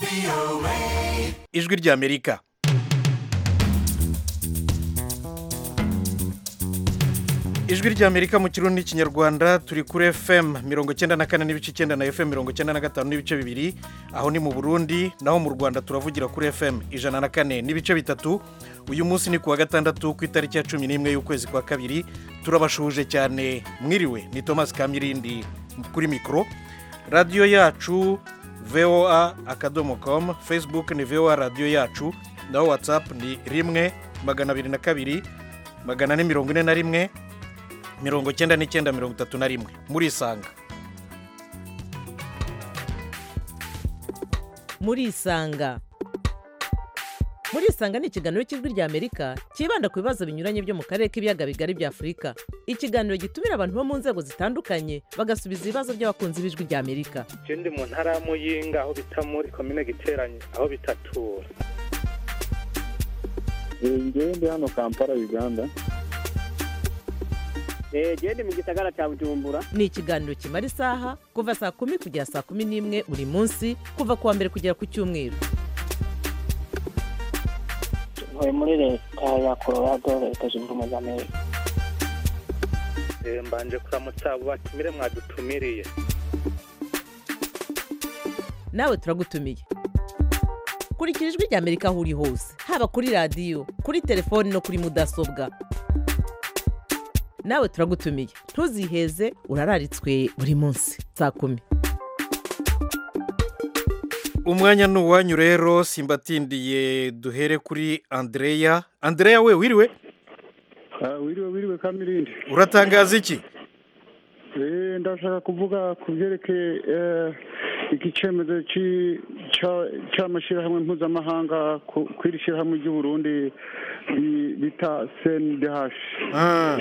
ijwi ry'amerika ijwi ry'amerika mu kirundi n'ikinyarwanda turi kuri fm mirongo icyenda na kane n'ibice icyenda na fm mirongo icyenda na gatanu n'ibice bibiri aho ni mu burundi naho mu rwanda turavugira kuri fm ijana na kane n'ibice bitatu uyu munsi ni ku wa gatandatu ku itariki ya cumi n'imwe y'ukwezi kwa kabiri turabashuhuje cyane mwiriwe ni thomas kamirindi kuri mikoro radiyo yacu voa akadomo komu facebook ni voa radiyo yacu naho watsapu ni rimwe magana abiri na kabiri magana ane mirongo ine na rimwe mirongo icyenda n'icyenda mirongo itatu na rimwe murisanga murisanga murisanga ni ikiganiro cy'ijwi ry'amerika cyibanda ku bibazo binyuranye byo mu karere k'ibiyaga bigari bya afurika ikiganiro gitumira abantu bo mu nzego zitandukanye bagasubiza ibibazo by'abakunzi b'ijwi ry'amerika je ndi mu ntara ya muyinga aho bita muri komine giteranye aho bitatura ngewe ndi hano kampala uganda genda mu gisagara cya bujumbura ni ikiganiro kimara isaha kuva saa kumi kugera saa kumi n'imwe buri munsi kuva ku wa mbere kugera ku cyumweru ntuye muri leta ya colorado leta zunze ubumwe za amerika Eh, mbanje kuramutsa abo batumire mwadutumiriye nawe turagutumiye kurikira ijwi ry'amerika aho uri hose haba kuri radiyo kuri telefoni no kuri mudasobwa nawe turagutumiye ntuziheze urararitswe buri munsi saa kumi umwanya ni uwanyu rero simbatindiye duhere kuri andreya andreya we wiriwe Ah, wiriwe wiriwe kamirindi uratangaza iki Eh, ndashaka kuvuga ku byerekeye eh, iki cyemezo ci- ca- c'amashyirahamwe mpuzamahanga ku ku iri shyirahamwe ry'uburundi bi- bita cndh Ah,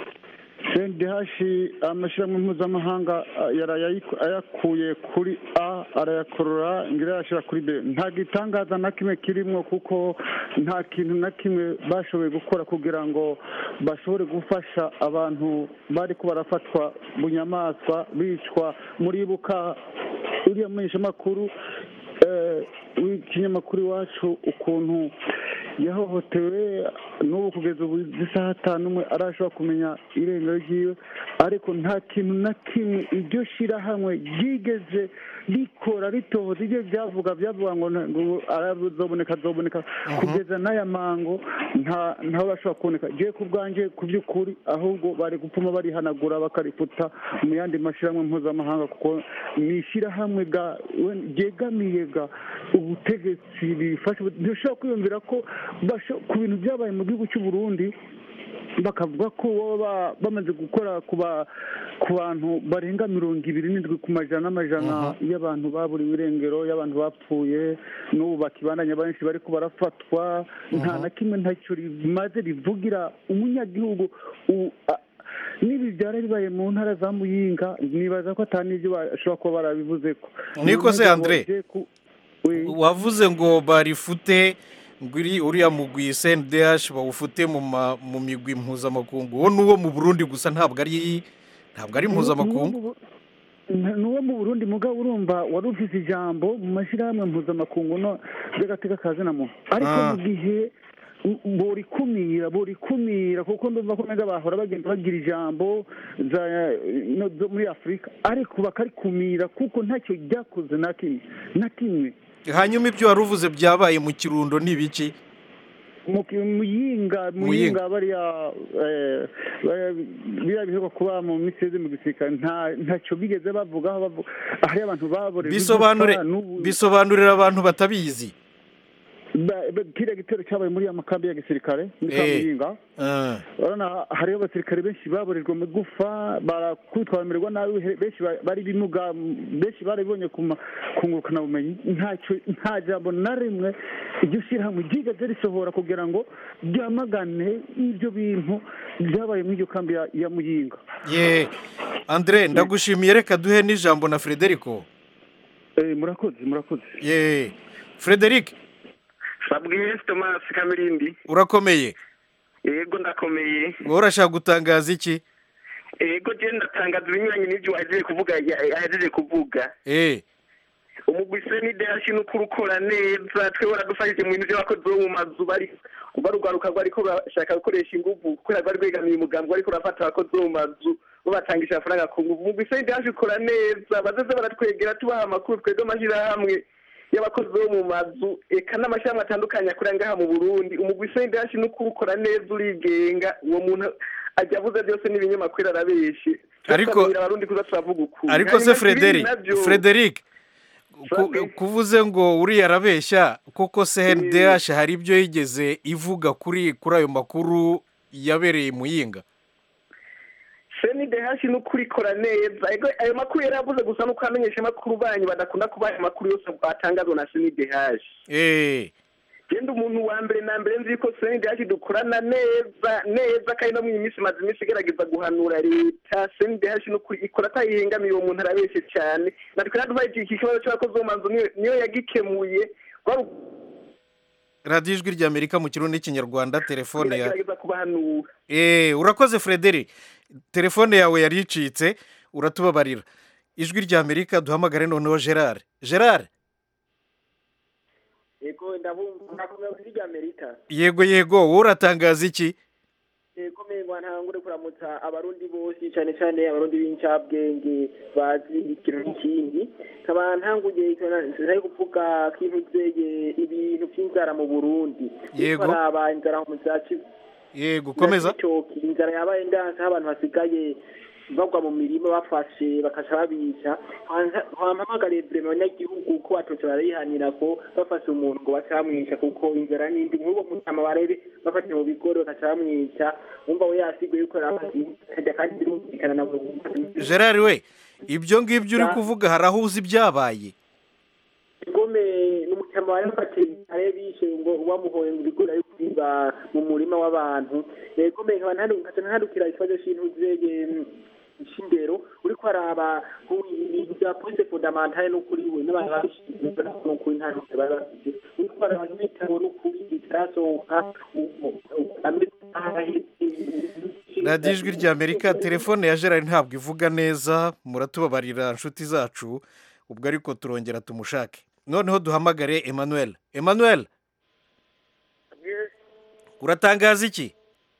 cndh amashyirahamwe mpuzamahanga ah, yarayayiku- ayakuye kuri a arayakorora ngira ayashyira kuri b nta gitangaza na kimwe kirimo kuko nta kintu na kimwe bashoboye gukora kugira ngo bashobore gufasha abantu bari ko barafatwa bunyamaswa bicwa muribuka uriya menyeshamakuru eh, w'ikinyamakuru iwacu ukuntu yahohotewe n'ubu kugeza ubu isaha atanu umwe arashobora kumenya irengero ryiwe ariko nta kintu na kimwe iryo shyirahamwe ryigeze rikora ritohoza ibyo byavuga byavuga ngo nta- ngo azoboneka azoboneka kugeza n'aya mango nta ntaho bashobora kuboneka jewe ku bwanjye ku by'ukuri ahubwo bari gupfuma barihanagura bakarifuta mu yandi mashyirahamwe mpuzamahanga kuko ni ishyirahamwe ga we- ryegamiye ga ubutegetsi bifasha ntushobora kwiyumvira ko basho- ku bintu byabaye mu gihugu cy'u Burundi bakavuga ko baba bamaze gukora ku ba- ku bantu barenga mirongo ibiri n'indwi ku majana n'amajana y'abantu baburiwe irengero y'abantu bapfuye n'ubu bakibandanya benshi bari ko barafatwa nta na kimwe ntacyo rimaze rivugira umunyagihugu u- a- n'ibi byari bibaye mu ntara za muyinga nibaza ko atari n'ibyo bashobora kuba barabivuze ko Niko se, Andre? Oui. wavuze ngo barifute ngo iri uriya mugwi cndh bawufute mu ma- mu migwi mpuzamakungu uwo ni uwo mu burundi gusa ntabwo ari ntabwo ari mpuzamakungu ni uwo mu burundi mugabo urumva wari ufite ijambo mu mashyirahamwe mpuzamakungu no by'agateka ka zina muntu ariko Ah. mu gihe burikumira burikumira kuko ndumva ko neza bahora bagenda bagira ijambo za- no- zo muri afurika ariko bakarikumira kuko ntacyo ryakoze na kimwe na kimwe hanyuma ibyo wari uvuze byabaye mu kirundo ni ibiki mu ki- muyinga Muyinga. muyinga bariya eh, bariya- biriya biheruka kuba mu minsi yeze mu gisirikare nta ntacyo bigeze bavugaho bavuga hariyo abantu baborejwe bisobanure igufa, n'ubu- bisobanurira abantu batabizi ba- ba- kiriya gitero cyabaye muri ya makambi ya gisirikare muri ka Eh. muyinga Ah, urabona hariho abasirikare benshi baborejwe mu gufa barakubitwa bamererwa nabi he- benshi ba- bari bimuga benshi barabibonye ku ma- ku ngurukanabumenyi ntacyo nta jambo na rimwe iryo shyirahamwe ryigeze risohora kugira ngo ryamagane ibyo bintu byabaye muri iryo kambi ya, ya muyinga ye andre ndagushimiye reka duhe n'ijambo na frederico Eh, murakoze murakoze ye frederic babwiye thomas kamirindi urakomeye yego ndakomeye wowe urashaka gutangaza iki yego je ndatangaza ibinyuranye n'ibyo wahejeje kuvuga yahejeje kuvuga eh umugwi senidehashi n'ukuri ukora neza twe waradufashije mu bintu by'abakozi bo mu mazu bari barugaruka rwariko bashaka gukoresha inguvu kubera rwari rwegamiye umugambi wariko urafata abakozi bo mu mazu babatangisha amafaranga ku nguvu umugwi senidehashi ukora neza bazaze baratwegera tubaha amakuru twebwe amashyirahamwe y'abakozi bo mu mazu eka n'amashyirahamwe atandukanye akorera ngaha mu burundi umugwi senidehashi n'ukuri ukora neza urigenga uwo muntu ajya avuze byose n'ibinyamakuru arabeshe Ariko- Turasabira abarundi kuza turavuga ukuri ariko se Hanyuma ibindi frederic navyo- frederic ku- Sabe. kuvuze ngo uriya arabeshya kuko cndh hari ibyo yigeze ivuga kuri kuri ayo makuru yabereye i muyinga senidehashi n'ukuri ikora neza ego ayo makuru yari avuze gusa nuko amenyesha amakuru banyu badakunda kubaha amakuru yose atangazwa na senidehashi eee genda umuntu wa mbere na mbere nzi ko senidehashi dukorana neza neza kandi no mu iyi minsi imaze iminsi igerageza guhanura leta senidehashi n'ukuri ikora atayihengamiye uwo muntu arabeshye cyane natwe naduhaye iki kibazo cy'abakozi bo mu mazu niyo- niyo yagikemuye Wari radiyo ijwi ry'amerika mu kirundi n'ikinyarwanda telefone ya iragerageza kubahanura eee urakoze frederic telefone yawe yari icitse uratubabarira ijwi ry'amerika duhamagare noneho gerard gerard yego ndabumva nakomeye kuri rya amerika yego yego wowe uratangaza iki yego mengwa ntangure kuramutsa abarundi bose cyane cyane abarundi b'incabwenge bazi ikintu n'ikindi nkaba ntanguye ntari kuvuga ko intuzeye ibintu by'inzara mu burundi Yego. baraba inzara mu zaci yego komeza Cibitoki, inzara yabaye ndanse aho abantu basigaye bagwa mu mirima bafashe bakaca babica wampamagariye vrema abanyagihugu ko batotse barayihanira ko bafashe umuntu ngo baca bamwica kuko inzara n'indi nk'uwo mutama barebe bafashe mu bigori bakaca bamwica wumva we yasiguye yuko yarafashe kandi birumvikana na buri gerard we ibyo ngibyo uri Ya. kuvuga hari aho uzi ibyabaye igome n'umutama wari wafatiye ari bishe ngo wamuhoye ngo ibigori ari kwiba mu murima w'abantu igome nkaba ntandu- nkaca ntandukira ikibazo c'intu zege shindero uriko araba ibintu bya police fondamentale n'ukuri we n'abantu babishinzwe n'ukuri nta ntuze bari bafite uriko araba n'ibitabo n'ukuri bitarasohoka radiyo ijwi ry'amerika telefone ya gerard ntabwo ivuga neza muratubabarira inshuti zacu ubwo ariko turongera tumushake noneho duhamagare emmanuel emmanuel uratangaza iki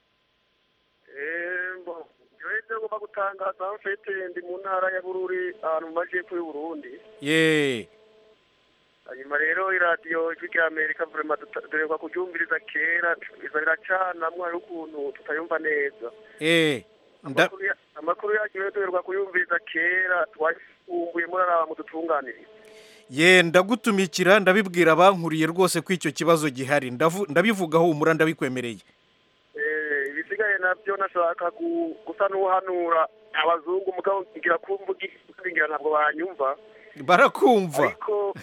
ibyo ngomba gutangaza mfite ndi mu ntara ya bururi ahantu mu majyepfo y'uburundi ye hanyuma rero iradiyo ijwi rya amerika vurema duherwa kuryumviriza kera iza riracanamwo hari ukuntu tutayumva neza eee nda Amakuru ya- amakuru yacu rero duherwa kuyumviriza kera twasumbuye muraraba mu dutunganiriza ye ndagutumikira ndabibwira abankuriye rwose ko icyo kibazo gihari Ndavu- ndabivugaho humura ndabikwemereye Eh, ibisigaye nabyo nashaka gu- gusa n'uhanura abazungu mugabo ngira kumvuga kandi ngira ntabwo banyumva barakumva ariko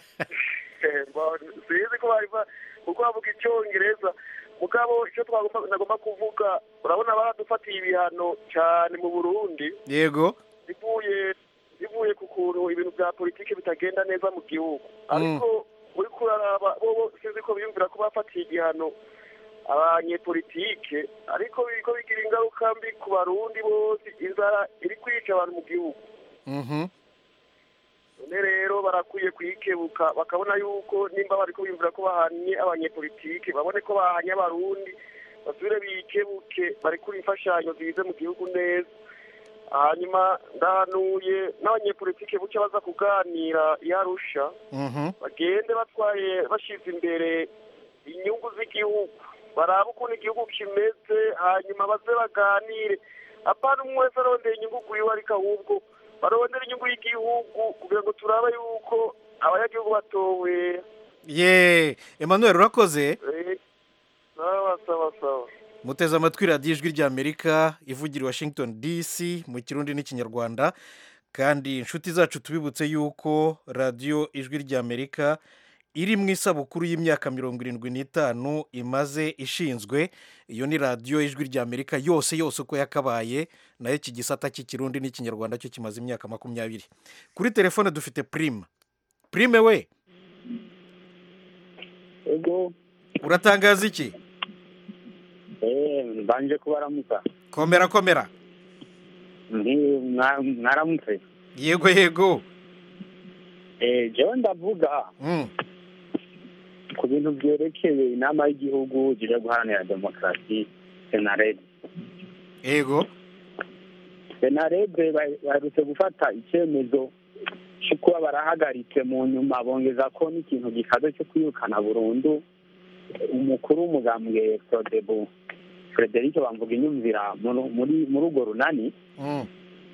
eh, ba- sinzi ko bari ba- kuko bavuga icyongereza mugabo icyo twagomba nagomba kuvuga urabona baradufatiye ibihano cyane mu burundi yego bivuye bivuye ku kuntu ibintu bya politiki bitagenda neza mu gihugu ariko uri kuraraba bo sinzi ko biyumvira ko bafatiye igihano abanyepolitike ariko biriko bigira ingaruka mbi ku barundi bose inzara iri kwica abantu mu gihugu Mhm. none rero barakwiye kuyikebuka bakabona yuko nimba bariko biyumvira ko bahanye abanyepolitike babone ko bahanye abarundi basubire bikebuke barekure imfashanyo zize mu gihugu neza hanyuma ndahanuye n'abanyepolitike buke baza kuganira iyo arusha Mhm. bagende batwaye bashize imbere inyungu z'igihugu barabe ukuntu igihugu kimeze hanyuma baze baganire apana umwe wese arondera inyungu kwiwe ariko ahubwo barondera inyungu y'igihugu kugira ngo turabe yuko abanyagihugu batowe ye emmanuel urakoze eh, sawa sawa sawa muteze amatwi radiyo ijwi ry'amerika ivugira i washington dc mu kirundi n'ikinyarwanda kandi inshuti zacu tubibutse yuko radiyo ijwi ry'amerika iri mu isabukuru y'imyaka mirongo irindwi n'itanu imaze ishinzwe iyo ni radiyo ijwi ry'amerika yose yose uko yakabaye nayo iki gisata cy'ikirundi n'ikinyarwanda cyo kimaze imyaka makumyabiri kuri telefone dufite prime prime we ego uratangaza iki eh mbanje kubaramuka komera komera Nti- mwa- mwaramutse yego yego Eh, jewe ndavuga Mm. ku bintu byerekeye inama y'igihugu zije guharanira demokarasi senarede yego senarede ba- baherutse gufata icyemezo cyo kuba barahagaritse mu nyuma bongeza ko n'ikintu gikaze cyo kwirukana burundu umukuru w'umugambwe prodebu frederic bamvuga inyumvira muri- muri muri urwo runani Mm.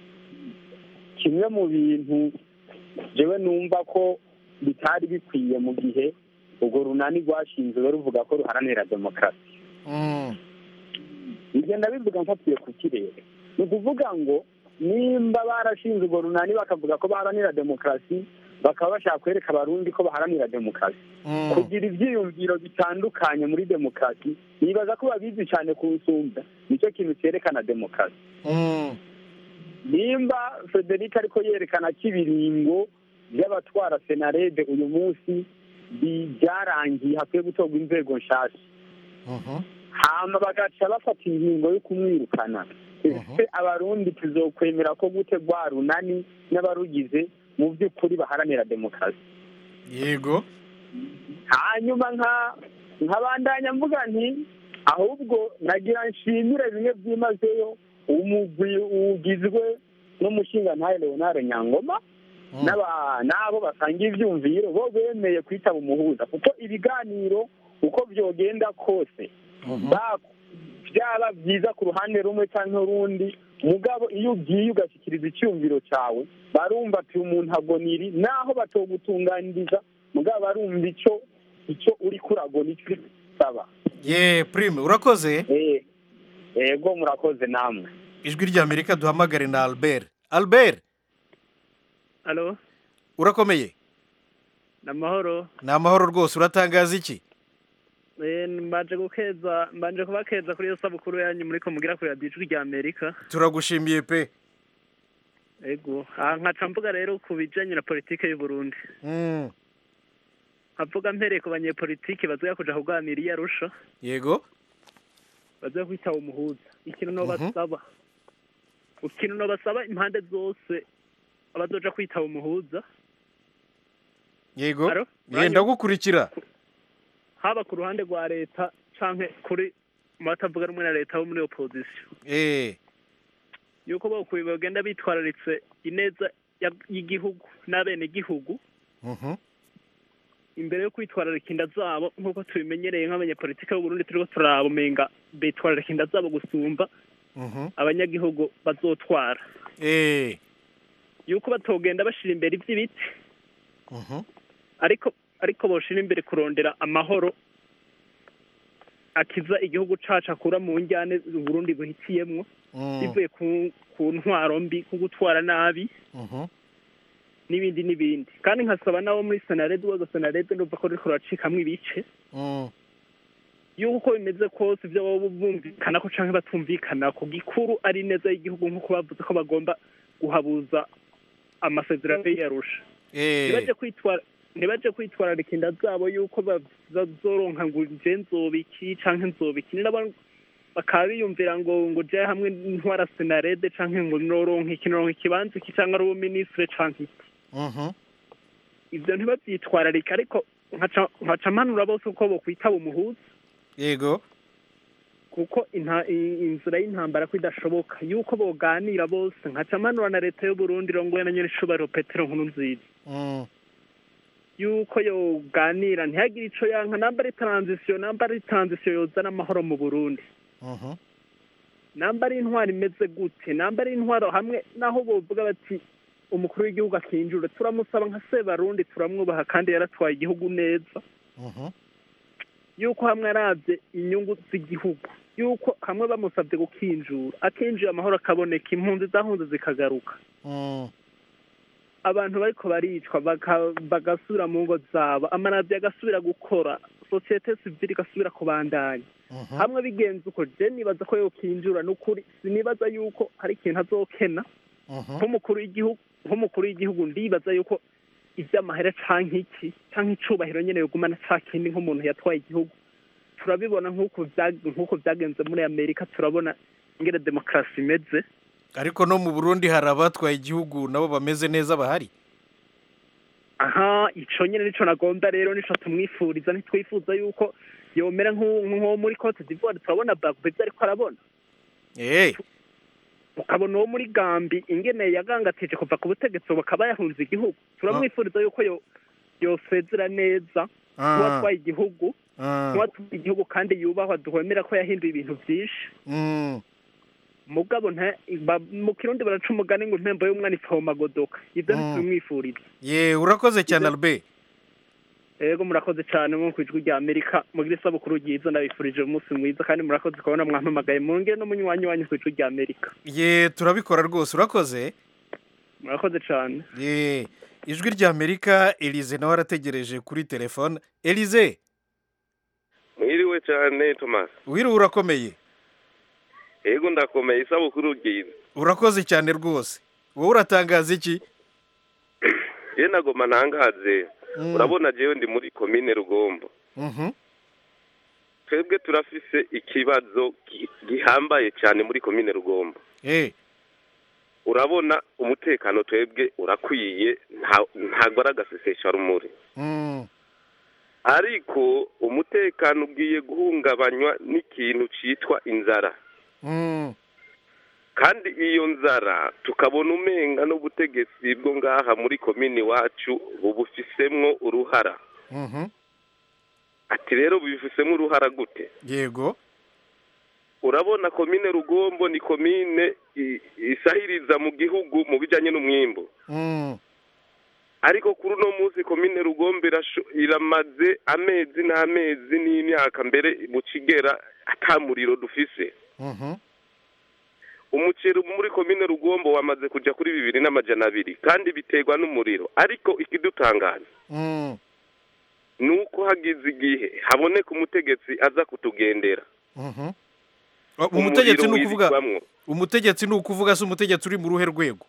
kimwe mu bintu jewe numva ko bitari bikwiye mu gihe urwo runani rwashinzwe ruvuga ko ruharanira demokarasi Mm. ibyo ndabivuga mfatiye ku kirere ni ukuvuga ngo nimba barashinze urwo runani bakavuga ko baharanira demokarasi bakaba bashaka kwereka abarundi ko baharanira demokarasi Mm. kugira ibyiyumviro bitandukanye muri demokarasi nibaza ko babizi cyane kunsumba nicyo kintu cyerekana demokarasi Mm. nimba frederic ariko yerekana ko ibiringo by'abatwara senarede uyu munsi bi- byarangiye hakwiye gutorwa inzego nshasha Mhm. hama bagaca bafata ingingo yo kumwirukana ese abarundi tuzokwemera ko gute rwa runani n'abarugize mu by'ukuri baharanira demokarasi yego hanyuma nka nkabandanya mvuga nti ahubwo nagira nshimire bimwe byimazeyo umugwi ugizwe n'umushingantahe leonard nyangoma n'aba- n'abo basanga ivyumviro bo bemeye kwitaba umuhuza kuko ibiganiro uko vyogenda kose ba- byaba byiza ku ruhande rumwe cyangwa urundi mugabo iyo ugiye ugashyikiriza icyumviro cyawe barumva ati umuntu agoniri naho batogutunganiriza mugabo barumva icyo icyo uri kuragona icyo uri gusaba ye prime urakoze Eh, yego murakoze namwe ijwi ry'amerika duhamagare na albert albert alo urakomeye ni amahoro ni amahoro rwose uratangaza iki Eh, mbanje gukeza mbanje kubakeza kuri iyo sabukuru yanyu muriko mugira kuri radiyo ijwi rya amerika turagushimiye pe ego aha nkaca mvuga rero ku bijanye na politike y'u Burundi Mm. nkavuga mpereye ku banyepolitike bazoya kuja kuganira iyo arusha yego bazoya kwitaba umuhuza ikintu no Mhm. basaba ikintu no basaba impande zose abazoja kwitaba umuhuza yego Alo? ye ndagukurikira haba ku ruhande rwa leta canke kuri mu batavuga rumwe na leta bo muri opposition eh yuko bokwiye bagenda bitwararitse ineza ya- y'igihugu n'abenegihugu Mhm. imbere yo kwitwararika inda zabo nk'uko tubimenyereye nk'abanyapolitike b'uburundi turiko turaba umenga bitwararika inda zabo gusumba Mhm. abanyagihugu bazotwara eh yuko batogenda bashira imbere ivy'ibiti Mhm. ariko ariko boshira imbere kurondera amahoro akiza igihugu cacu akura mu njyane uburundi buhitiyemwo Mm. bivuye ku ku ntwaro mbi ku gutwara nabi Mhm. n'ibindi n'ibindi kandi nkasaba nabo muri senarede uwaga senarede ndumva ko ruriko ruracikamwo ibice Mm. yuko uko bimeze kose ibyo baba bumvikana ko canke batumvikana ku gikuru ari neza y'igihugu nk'uko bavuze ko bagomba guhabuza amasezerano y'iyarusha eh ntibaje kwitwara ntibaje kwitwararika inda zabo yuko ba- bazoronka ngo nje nzobiki canke nzobiki ni nabo bakaba biyumvira ngo ngo je hamwe ntwara senarede canke ngo noronka iki noronka ikibanza iki canke ari ubuminisitire canke iki Mhm. ivyo ntibavyitwararika ariko nkaca nkaca mpanura bose uko bokwitaba umuhuza yego kuko inta- i- inzira y'intambara ko idashoboka yuko boganira bose nkaca mpanura na leta y'uburundi rongoye na nyiricubahiro petero nkuru nziza Mm. yuko yoganira ntihagire ico yanka namba ari transition namba ari transition yozana amahoro mu burundi Mhm. namba ari intwaro imeze gute namba ari intwaro hamwe naho bovuga bati umukuru w'igihugu akinjura turamusaba nka sebarundi turamwubaha kandi yaratwaye igihugu neza Mhm. yuko hamwe aravye inyungu z'igihugu yuko hamwe bamusabye gukinjura akinjira amahoro akaboneka impunzi zahunze zikagaruka Mm. abantu bariko baricwa baka- bagasubira mu ngo zabo amaradiyo agasubira gukora sosiyete sivile igasubira kubandanya Mhm. hamwe bigenze uko je nibaza ko yokinjura n'ukuri sinibaza yuko hari ikintu azokena Mhm. nk'umukuru w'igihugu nk'umukuru w'igihugu ndibaza yuko ivy'amahera canke iki canke icubahiro nyene yogumana ca kindi nk'umuntu yatwaye igihugu turabibona nk'uko vya- nk'uko vyagenze muri amerika turabona ingene demokarasi imeze ariko no mu burundi hari abatwaye igihugu nabo bameze neza bahari aha aha ico nyene nico nagomba rero nico tumwifuriza ntitwifuza yuko yomera nk'u- nk'uwo muri cote d'ivoire turabona bagbo ivyo ariko arabona Eh, ukabona uwo muri gambi ingene yagangatije kuva ku butegetsi ubu akaba yahunze igihugu turamwifuriza yuko yo yosezera neza Ah. nk'uwatwaye igihugu ah, nk'uwatwaye igihugu kandi yubahwa duhemera ko yahinduye ibintu vyinshi mm, mugabo nta ba- mu kirundi baraca umugani ngo impembo y'umwana ipfa mu magodoka ivyo Mm. ntitubimwifuriza ye urakoze cyane Albert ego murakoze cyane nko ku ijwi rya amerika mugira isabukuru ryiza ndabifurije umunsi mwiza kandi murakoze kubona mwampamagaye mungire n'umunywanyi wanyu ku ijwi rya amerika ye turabikora rwose urakoze murakoze cyane ye ijwi rya amerika elize nawe arategereje kuri telefone elize mwiriwe cyane thomas wiriwe urakomeye yego ndakomeye isabukuru ryiza urakoze cyane rwose wowe uratangaza iki ye nagoma ntangaze Mm. urabona jewe ndi muri komine rugombo Mhm. twebwe turafise ikibazo gi- gihambaye cyane muri komine rugombo Eh, urabona umutekano twebwe urakwiye nta- ntabwo ari agasesesharumuri mm, ariko umutekano ugiye guhungabanywa n'ikintu cyitwa inzara mm, kandi iyo nzara tukabona umenga n'ubutegetsi bwo ngaha muri komini iwacu bubufisemwo uruhara mhm. ati rero bubifisemo uruhara gute yego urabona komine rugombo ni komine i- isahiriza mu gihugu mu bijyanye n'umwimbu Mm, ariko kuri uno munsi komine rugombo irasho- iramaze amezi n'amezi n'imyaka mbere mu kigera ata muriro dufise mhm. umuceri muri komine rugombo wamaze kujya kuri bibiri n'amajana abiri kandi biterwa n'umuriro ariko ikidutangaza Mm, ni uko hagize igihe haboneka umutegetsi aza kutugendera mhm. Oh, umutegetsi ni Umuriro ukuvuga wirirwamwo. umutegetsi ni ukuvuga se umutegetsi uri mu ruhe rwego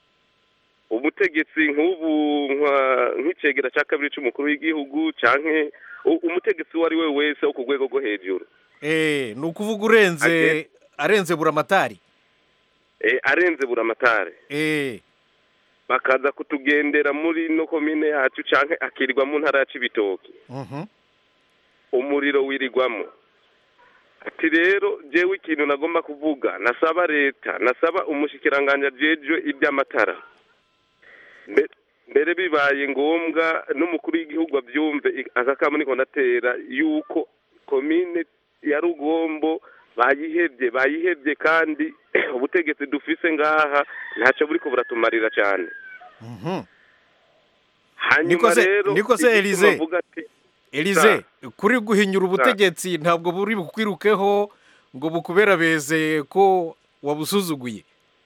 ubutegetsi nk'ubu nka- nk'icegera cya kabiri cy'umukuru w'igihugu canke u- umutegetsi uwo ari we wese wo ku rwego rwo hejuru Eh, ni ukuvuga urenze Age- arenze buramatari Eh, arenze buramatare Eh, bakaza kutugendera muri no komine yacu canke akirirwa mu ntara ya cibitoki mhm. umuriro wirirwamo ati rero jewe ikintu nagomba kuvuga nasaba leta nasaba umushikiranganje ajejwe iby'amatara Mbe- mbere bibaye ngombwa n'umukuru w'igihugu abyumve i- aka kamo niko ndatera yuko komine ya rugombo bayihebye bayihebye kandi ubutegetsi dufise ngaha ntacyo buriko buratumarira cyane Mhm. hanyuma Niko se- rero niko se igituma Elize? avuga ati elize kuri guhinyura ubutegetsi ntabwo buri bukwirukeho ngo bukuberabeze ko wabusuzuguye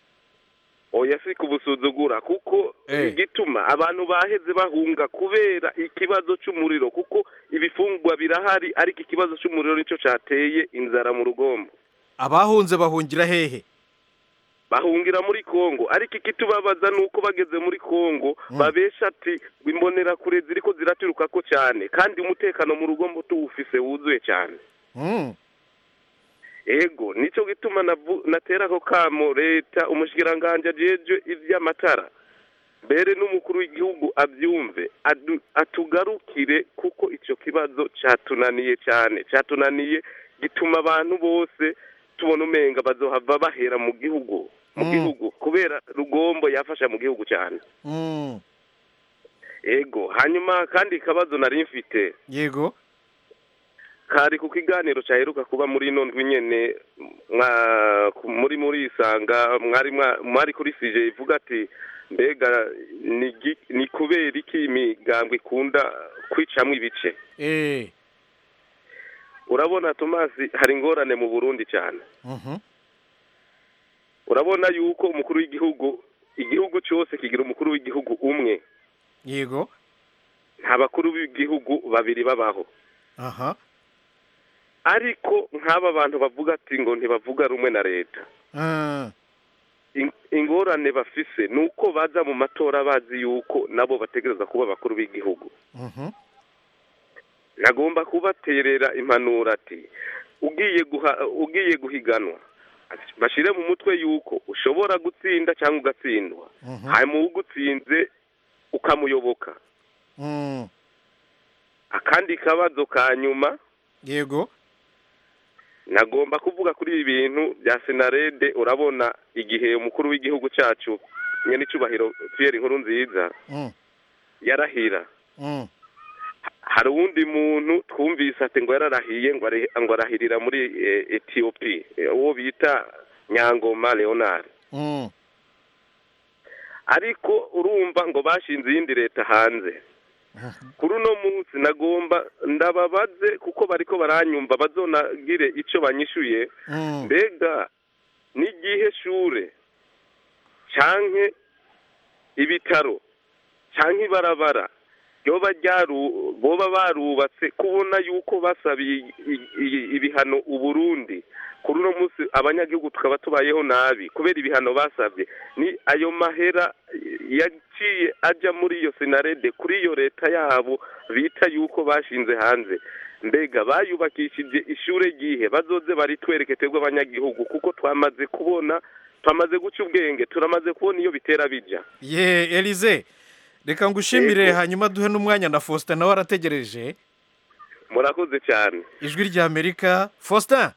oya si kubusuzugura kuko Eh. igituma abantu baheze bahunga kubera ikibazo cy'umuriro kuko ibifungwa birahari ariko ikibazo cy'umuriro nicyo cyateye inzara mu rugombo abahunze bahungira hehe bahungira muri kongo ariko ikitubabaza ni uko bageze muri kongo Mm. babesha ati imbonerakure ziriko ziraturuka ko cyane kandi umutekano mu rugombo tuwufise wuzuye cyane Mm, ego nicyo gituma navu- natera ako kamo leta umushikiranganje ajejwe ivy'amatara mbere n'umukuru w'igihugu abyumve adu- atugarukire kuko ico kibazo catunaniye cyane catunaniye gituma abantu bose tubona umenga bazohava bahera mu gihugu mu Mm. gihugu kubera rugombo yafasha mu gihugu cyane mm. ego hanyuma kandi ikibazo nari mfite yego kari ku kiganiro cyaheruka kuba muri ino ndwi nyene mwa- ku- muri muri isanga mwari mwa- mwari kuri sije ivuga ati mbega ni gi- ni kubera iki imigambwe ikunda kwicamwo ibice Eh, urabona tomasi hari ingorane mu burundi cyane mhm. urabona yuko umukuru w'igihugu igihugu cyose kigira umukuru w'igihugu umwe yego nta bakuru b'igihugu babiri babaho aha ariko nk'aba bantu bavuga ati ngo ntibavuga rumwe na leta Ah, In- ingorane bafise ni uko baza mu matora bazi yuko nabo bategereza kuba abakuru b'igihugu mhm. nagomba kubaterera impanuro ati ugiye guha ugiye guhiganwa bashyire mu mutwe yuko ushobora gutsinda cyangwa ugatsindwa Mhm. hanyuma ugutsinze ukamuyoboka Mm. akandi kabazo ka nyuma yego nagomba kuvuga kuri ibi bintu bya senarede urabona igihe umukuru w'igihugu cyacu nyine icyubahiro Pierre inkuru nziza Mm. yarahira Mm. hari uwundi muntu twumvise ati ngo yararahiye ngo ari- ngo arahirira muri eh, etiyopi eh, uwo bita nyangoma leonard Mm. ariko urumva ngo bashinze iyindi leta hanze kuri uno munsi nagomba ndababaze kuko bariko baranyumva bazonagire icyo banyishuye Mm. mbega n'igihe shure canke ibitaro canke ibarabara ryoba ryaru boba barubatse kubona yuko basabiye i- i- ibihano uburundi kuri uno munsi abanyagihugu tukaba tubayeho nabi kubera ibihano basabye ni ayo mahera yaciye ajya muri iyo senarede kuri iyo leta yabo bita yuko bashinze hanze mbega bayubakishije ishure ryihe bazoze baritwereke twebwe abanyagihugu kuko twamaze kubona twamaze guca ubwenge turamaze kubona iyo bitera bija ye elize reka ngushimire Yego. hanyuma duhe n'umwanya na faustin nawe arategereje murakoze cyane ijwi rya amerika faustin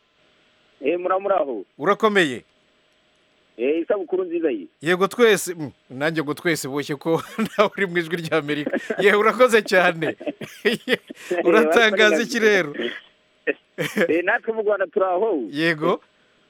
eh muramuraho urakomeye eh isabukuru nziza yi yego twese mm, nanjye ngo twese boshye ko nawe uri mu ijwi rya amerika ye urakoze cyane uratangaza iki rero eh natwe mu Rwanda turaho yego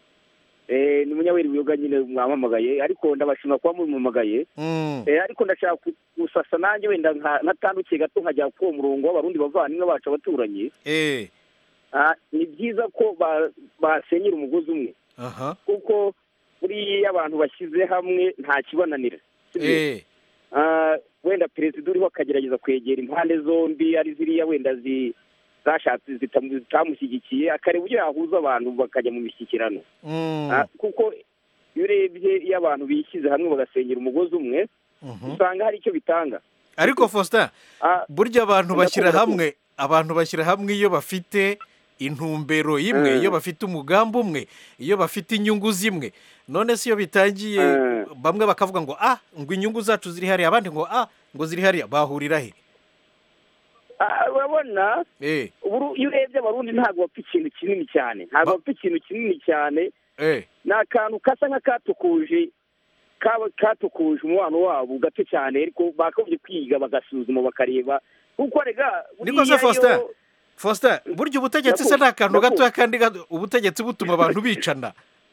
eh ni munyaweri wiyoga nyine mwampamagaye ariko ndabashima kuba mumamagaye Mm. eh ariko ndashaka ku- gusasa nanjye wenda nka- nkatandukiye gato nkajya ku uwo murongo w'abarundi bavandimwe bacu abaturanyi eh Ah, ni byiza ko ba- basenyera umugozi umwe aha kuko buriya abantu bashyize hamwe nta kibananira sibyo? eh Ah, wenda perezida uriho akagerageza kwegera impande zombi ari ziriya wenda zi zashatse zitamu- zitamushyigikiye akareba uburyo yahuza abantu bakajya mu mishyikirano Mm. Ah, kuko iyo urebye iyo abantu bishyize hamwe bagasenyera umugozi umwe Mhm. usanga hari icyo bitanga ariko faustin Ah, burya abantu ndakunda bashyira ko- hamwe abantu bashyira hamwe iyo bafite intumbero imwe Mm. iyo bafite umugambi umwe iyo bafite inyungu zimwe none se iyo bitangiye Mm. bamwe bakavuga ngo ah ngo inyungu zacu ziri hariya abandi ngo ah ngo ziri hariya bahurira he ah, urabona eh uburu- iyo urebye abarundi ntabwo bapfa ikintu kinini cyane ntabwo bapfa ikintu kinini cyane eh ni akantu gasa nk'akatukuje kaba katukuje umubano wabo gato cyane ariko bakagombye kwiga bagasuzuma bakareba kuko rega niko se buriya faustin yo- faustin burya ubutegetsi se ni akantu Ndakunda. gatoya kandi gato- ubutegetsi butuma abantu bicana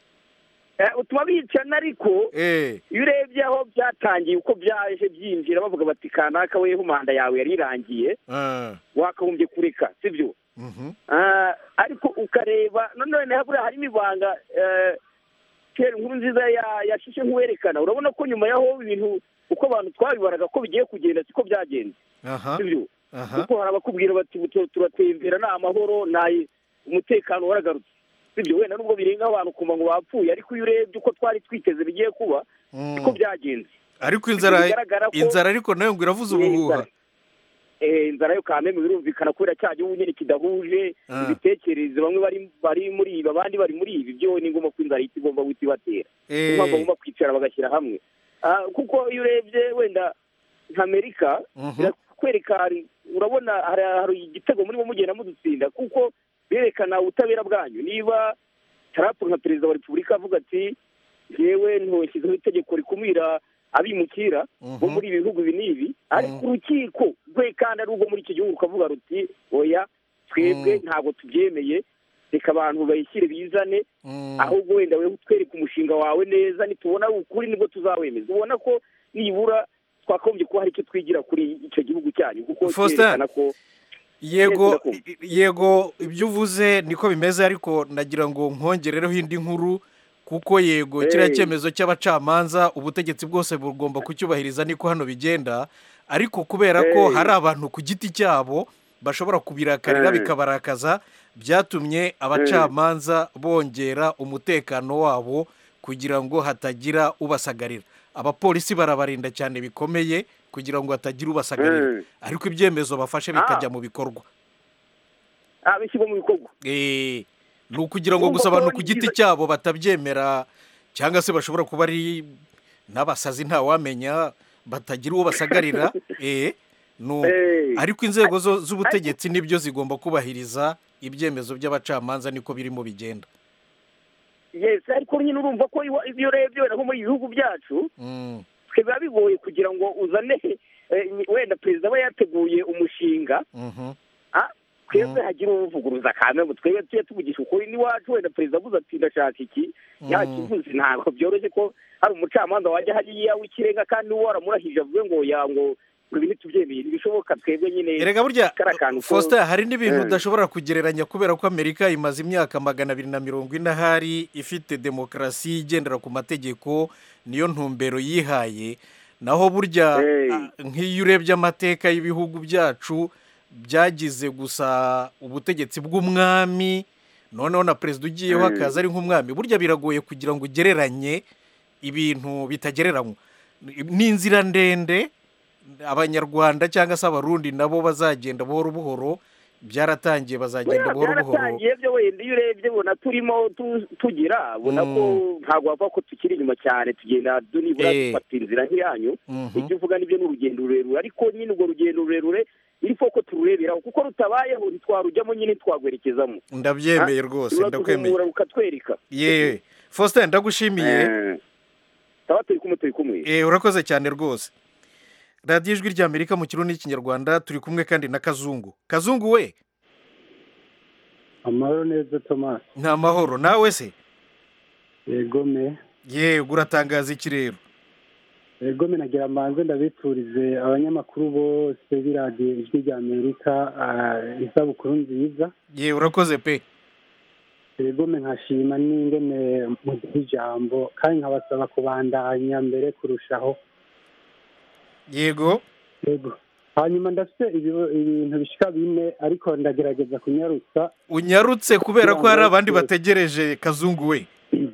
eh, utuma bicana ariko eh iyo urebye aho byatangiye uko byaje byinjira bavuga bati kanaka weho manda yawe yari irangiye ah, wakagombye kureka sibyo mhm, Ah, ariko ukareba none buriya harimo ibanga eh, kera inkuru nziza ya- yashishe nk'uwerekana urabona ko nyuma yaho ibintu uko abantu twabibaraga ko bigiye kugenda siko byagenze aha sibyo aha kuko hari abakubwira bati "Utu- turatembera ni amahoro nta umutekano waragarutse sibyo wenda nubwo birenga abantu kumva ngo bapfuye ariko iyo urebye uko twari twiteze bigiye kuba Mm. siko byagenze ariko inzara bigaragara ko- inzara ariko nayo ngo iravuza ubuhuha Eh, inzara yo kameme birumvikana kubera cya gihugu nyine kidahuje Ah. ibitekerezo bamwe bari bari muri ibi abandi bari muri ibi byo ni ngombwa ko inzara ihita igomba guhita ibatera Eh. niyo mpamvu bagomba kwicara bagashyira hamwe Ah, kuko iyo urebye wenda nka amerika Mhm. birakwereka hari- urabona hari hari igitego murimo mugenda mudutsinda kuko berekana ubutabera bwanyu niba Trump nka perezida wa repubulika avuga ati yewe ntoshyizeho itegeko rikumira abimukira bo muri ibi bihugu ibi n'ibi ariko urukiko rwe kandi ari urwo muri icyo gihugu rukavuga ruti oya twebwe ntabwo tubyemeye reka abantu bayishyire bizane ahubwo wenda wowe utwereke umushinga wawe neza nitubona ukuri nibwo tuzawemeza ubona ko nibura twakagombye kuba hari icyo twigira kuri icyo gihugu cyanyu kuko Faustin, cyerekana ko yego yego ibyo uvuze niko bimeze ariko nagira ngo nkongerereho indi nkuru kuko yego kiriya Hey. cyemezo cy'abacamanza ubutegetsi bwose bugomba kucyubahiriza niko hano bigenda ariko kubera ko Hey. hari abantu ku giti cyabo bashobora kubirakarira Hey. bikabarakaza byatumye abacamanza bongera umutekano wabo kugira ngo hatagira ubasagarira abapolisi barabarinda cyane bikomeye kugira ngo hatagira ubasagarira Hey. ariko ibyemezo bafashe bikajya mu bikorwa ah bishyirwa mu bikorwa Eh, ni ukugira ngo Urumva gusa ko abantu ni ku giti byiza- cyabo batabyemera cyangwa se bashobora kuba ari n'abasazi ntawamenya batagira uwo basagarira eh Nu- Eh. ariko inzego zo- z'ubutegetsi nibyo zigomba kubahiriza ibyemezo by'abacamanza niko birimo bigenda yes ariko nyine urumva ko iwa- iyo urebye wenda nko muri ibi bihugu byacu Mm. twe biba bigoye kugira ngo uzane eh, wenda perezida aba yateguye umushinga Mhm. ah, twebwe hagira uwuvuguruza kamwe twebwe tujye tuvugisha ukuri n'iwacu wenda perezida avuze ati ndashaka iki yakivuze ntabwo byoroshye ko hari umucamanza wajya hariya w'ikirenga kandi uwo waramurahije avuge ngo ya ngo ngo ibi ntitubyemeye ntibishoboka twebwe nyine erega burya kariya kantu ko- faustin hari n'ibintu Eh. udashobora kugereranya kubera ko amerika imaze imyaka magana abiri na mirongo ine ahari ifite demokarasi igendera ku mategeko niyo ntumbero yihaye naho burya ah, nk'iyo urebye amateka y'ibihugu byacu byagize gusa ubutegetsi bw'umwami noneho na perezida ugiyeho Mm. akaza ari nk'umwami burya biragoye kugira ngo ugereranye ibintu bitagereranywa ni inzira ndende abanyarwanda cyangwa se abarundi nabo bazagenda buhoro buhoro byaratangiye bazagenda buhoro buhoro byaratangiye byo wenda iyo urebye ubona turimo tu- tugira ubona ko ntabwo wava ko tukiri inyuma cyane tugenda nibura Eh. dufata inzira nk'iyanyu Mhm. ibyo uvuga nibyo ni urugendo rurerure ariko nyine urwo rugendo rurerure iriho ko turureberaho kuko rutabayeho ntitwarujyamo nyine twagwerekezamo ndabyemeye rwose ndakwemeye ruraduhumura rukatwereka ye faustin ndagushimiye Eh, taba turi kumwe turi kumwe Eh, urakoze cyane rwose radiyo ijwi ry'amerika mu kirundi n'ikinyarwanda turi kumwe kandi na kazungu kazungu we amahoro neza tomasi nta mahoro nawe se yegome yego uratangaza iki rero yegome nagira mbanze ndabiturize abanyamakuru bose b'iradiyo ijwi rya amerika ah, isabukuru nziza ye urakoze pe yegome nkashima n'ingene mugira ijambo kandi nkabasaba kubandanya mbere kurushaho yego yego hanyuma ndafite ibibo- ibintu bishika bine ariko ndagerageza kunyarutsa unyarutse kubera ko hari Kugira ngo- abandi bategereje kazungu we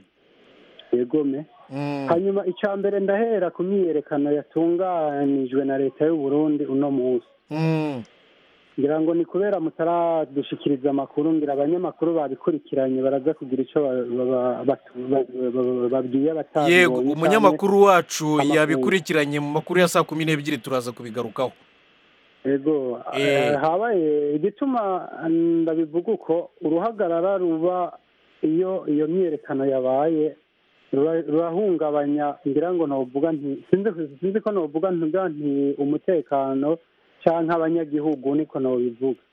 yegome hanyuma icya mbere ndahera ku myiyerekano yatunganijwe na leta y'u Burundi uno munsi ngira ngo ni kubera mutaradushikiriza amakuru ngira abanyamakuru babikurikiranye baraza kugira icyo ba- ba- batu- ba- ba- babwiye abatabibonye yego canke umunyamakuru wacu amakuru. yabikurikiranye mu makuru ya saa kumi n'ebyiri turaza kubigarukaho yego Eh. eh, habaye igituma ndabivuga uko uruhagarara ruba iyo iyo myiyerekano yabaye rura- rurahungabanya ngira ngo novuga nti sinzi sinzi ko novuga ntuga nti umutekano canke abanyagihugu niko nobivuga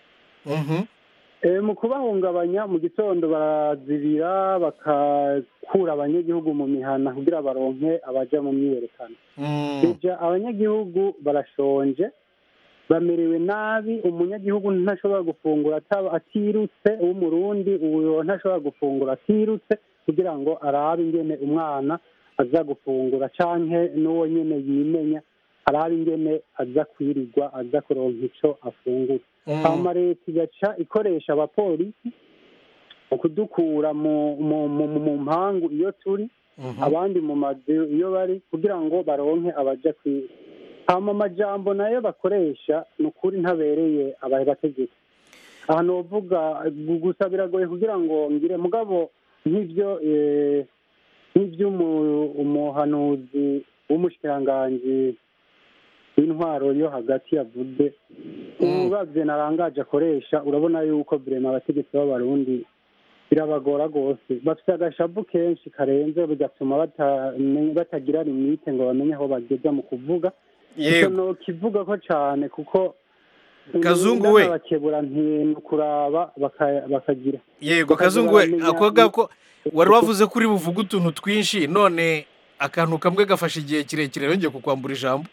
Eh, mu kubahungabanya mu gitondo barazibira bakakura abanyagihugu mu mihana kugira baronke abaja mu myiyerekano Ija abanyagihugu barashonje bamerewe nabi umunyagihugu ntashobora gufungura ataba atirutse w'umurundi uwo ntashobora gufungura atirutse kugira ngo arabe ingene umwana aza gufungura canke n'uwo nyene yimenya arabe ingene aza kwirirwa aza kuronka ico afungura Mm. hama leta igaca ikoresha abapolisi mu kudukura mu mu mu mu- mu mpangu iyo turi abandi mu mazu iyo bari kugira ngo baronke abaja kwiga hama amajambo nayo bakoresha ni ukuri ntabereye abaye bategeka aha novuga gu- gusa biragoye kugira ngo ngire mugabo nk'ibyo eh, nk'ibyo umu- umuhanuzi w'umushikiranganji w'intwaro yo hagati yavuze uravye narangaje akoresha urabona yuko vrema abategetsi b'abarundi birabagora rwose bafite agashavu kenshi karenze bigatuma batamenye- batagira limite ngo bamenye aho bageza mu kuvuga Yego. icyo nokivuga ko cane kuko Kazungu we. bakebura nti kuraba baka- bakagira yego Bakaza kazungu we baramenya- ako ngako wari wavuze ko uri buvuge utuntu twinshi none akantu kamwe gafashe igihe kirekire yongeye kukwambura ijambo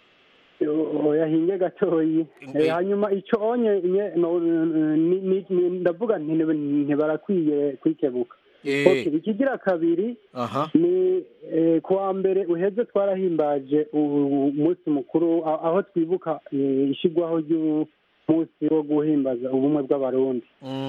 oya hinge gatoyi Eh, hanyuma ico onye nye- no- ni- ni- ni- ndavuga nti nti- ntibarakwiye kwikebuka Eh. Okay, ikigira kabiri aha ni eh, kuwa mbere uheze twarahimbaje u- umunsi mukuru a- aho twibuka eh, ishigwaho ry'umunsi wo guhimbaza ubumwe bw'abarundi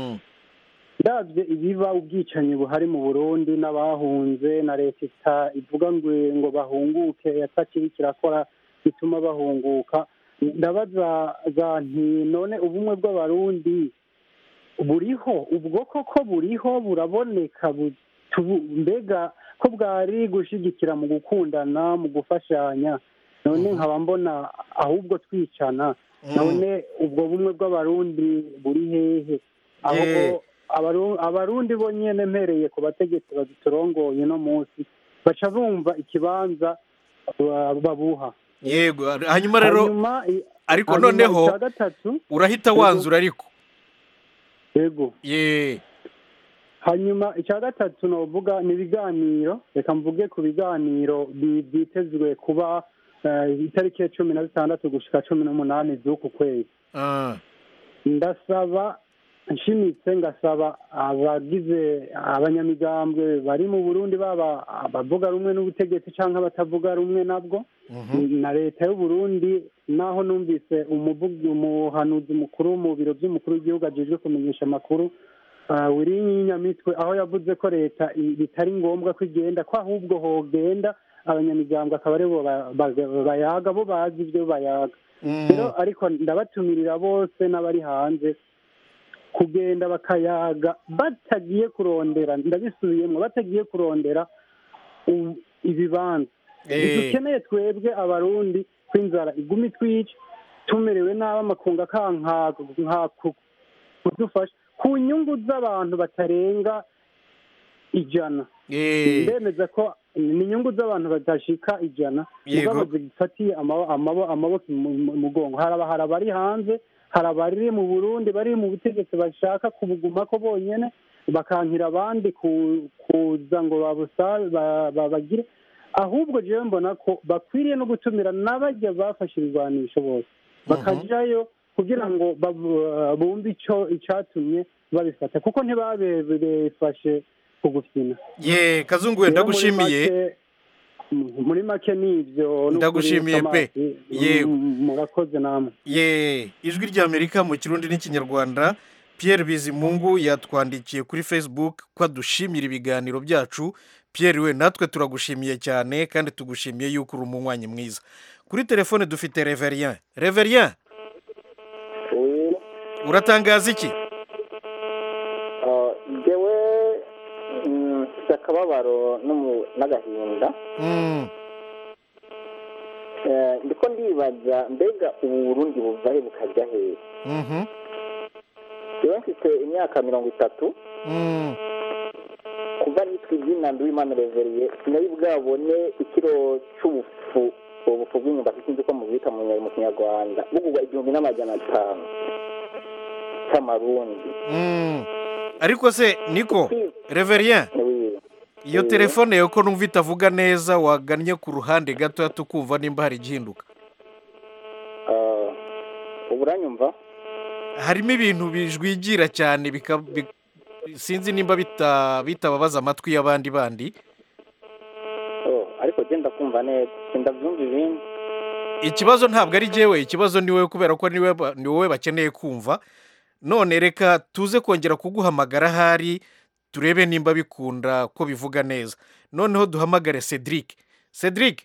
ndabye ibiba ubwicanyi buhari mu burundi n'abahunze na leta ita ivuga ngo ngo bahunguke yatakiri kirakora bituma bahunguka ndabaza za nti none ubumwe bw'abarundi buriho ubwo koko buriho buraboneka bu- tubu- mbega ko bwari gushigikira mu gukundana mu gufashanya none nkaba mbona ahubwo twicana none ubwo bumwe bw'abarundi buri hehe aho Yeah. abaru- abarundi bo nyene mpereye ku bategetsi badutorongoye no munsi baca bumva ikibanza ba- babuha yego hanyuma rero Hanyuma i- ariko hanyuma noneho icya gatatu urahita Yego. wanzura ariko yego ye hanyuma icya gatatu novuga ni ibiganiro reka mvuge ku biganiro bi- byitezwe kuba eh, itariki ya cumi na zitandatu gushika cumi n'umunani z'uku kwezi Ah, ndasaba nshimitse ngasaba abagize abanyamigambwe bari mu burundi baba abavuga rumwe n'ubutegetsi cyangwa abatavuga rumwe nabwo na leta y'u Burundi naho numvise umuvugi umuhanuzi mukuru mu biro by'umukuru w'igihugu ajejwe kumenyesha amakuru ah, Wirinyamitwe aho yavuze ko leta i- bitari ngombwa ko igenda ko ahubwo hogenda abanyamigambwe akaba aribo ba- ba- bayaga bo bazi ibyo bayaga rero ariko ndabatumirira bose n'abari hanze kugenda bakayaga batagiye kurondera ndabisubiyemo batagiye kurondera u- ibibanza Eh. dukeneye twebwe abarundi ko inzara iguma itwica tumerewe nabi amakunga kanka nka ku- kudufasha ku nyungu z'abantu batarenga ijana Eh. ndemeza ko ni inyungu z'abantu badashika ijana Yego. mugabo zifatiye amabo- amabo- amaboko mu mu- mugongo haraba hari abari hanze hari abari mu burundi bari mu butegetsi bashaka kubugumako bonyene bakankira abandi ku- kuza ngo babusabe ba- ba- bagire ahubwo jewe mbona ko bakwiriye no gutumira n'abajya bafashe ibigwanisho bose bakajayo kugira ngo babu- bumve ico icatumye babifata kuko ntibabifashe ku gufina ye kazungu we Rero muri ndagushimiye make- m- muri make ni ibyo n'ukuri Ndagushimiye pe. Tomasi, Yego. m- murakoze namwe ye ijwi ry'amerika mu kirundi n'ikinyarwanda pierre bizimungu yatwandikiye kuri facebook ko adushimira ibiganiro byacu pierre we natwe turagushimiye cyane kandi tugushimiye yuko uri umunywanyi mwiza kuri telefone dufite reverien reverien uratangaza iki njyewe mm, mfite akababaro n'umu- n'agahinda Mm, Eh, ndiko ndibaza mbega ubu burundi buva he bukajya hehe mhm, njyewe mfite imyaka mirongo itatu mm, kuva nitwa izina nduwimana reveriye sinari bwabone ikiro cy'ubufu ubufu bw'inyumbati sinzi ko mubita mu mu kinyarwanda bugurwa igihumbi n'amajana atanu cy'amarundi mm. ariko se niko reverien iyo telefone yawe ko numva itavuga neza wagannye ku ruhande gatoya tukumva nimba hari igihinduka ubu uranyumva harimo ibintu bijwigira cyane bika- bi- sinzi nimba bita- bitababaza amatwi y'abandi bandi Oh, ariko genda kumva neza sindabyumva ibindi ikibazo ntabwo ari jyewe ikibazo ni wowe kubera ko ni wowe ba- ni wowe bakeneye kumva none reka tuze kongera kuguhamagara ahari turebe nimba bikunda ko bivuga neza noneho duhamagare cedric cedric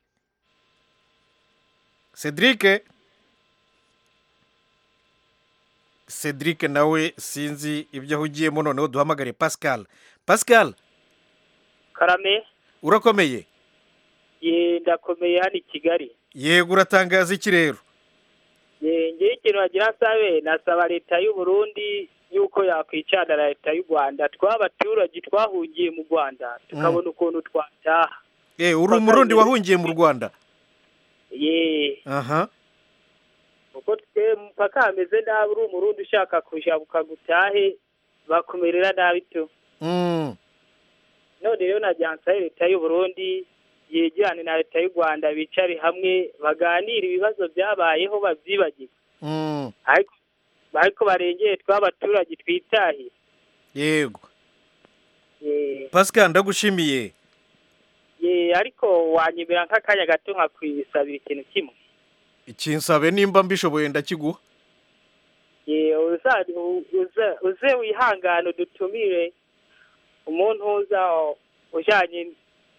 cedric cedric nawe sinzi ibyo ahugiyemo noneho duhamagare pascal pascal karame urakomeye ye ndakomeye hano i kigali yego uratangaza iki rero ye ngewe ikintu wagira nsabe nasaba leta y'u Burundi yuko yakwicana na leta y'u rwanda tw'abaturage twahungiye mu rwanda tukabona ukuntu twataha Eh, uri umurundi wahungiye mu rwanda ye aha kuko twe mpaka hameze nabi uri umurundi ushaka kujabuka gutahe bakumerera nabi tu Mm. none rero nagira nsabe leta y'u Burundi yegerane na leta y'u rwanda bicare hamwe baganire ibibazo byabayeho babyibagirwe Mm. ariko ariko barengeye tw'abaturage twitahiye yego ye pascal ndagushimiye ye ariko wanyemera nk'akanya gato nkakwisabira ikintu kimwe ikinsabe nimba mbishoboye ndakiguha ye uza uze uze wihangane udutumire umuntu uza ujanye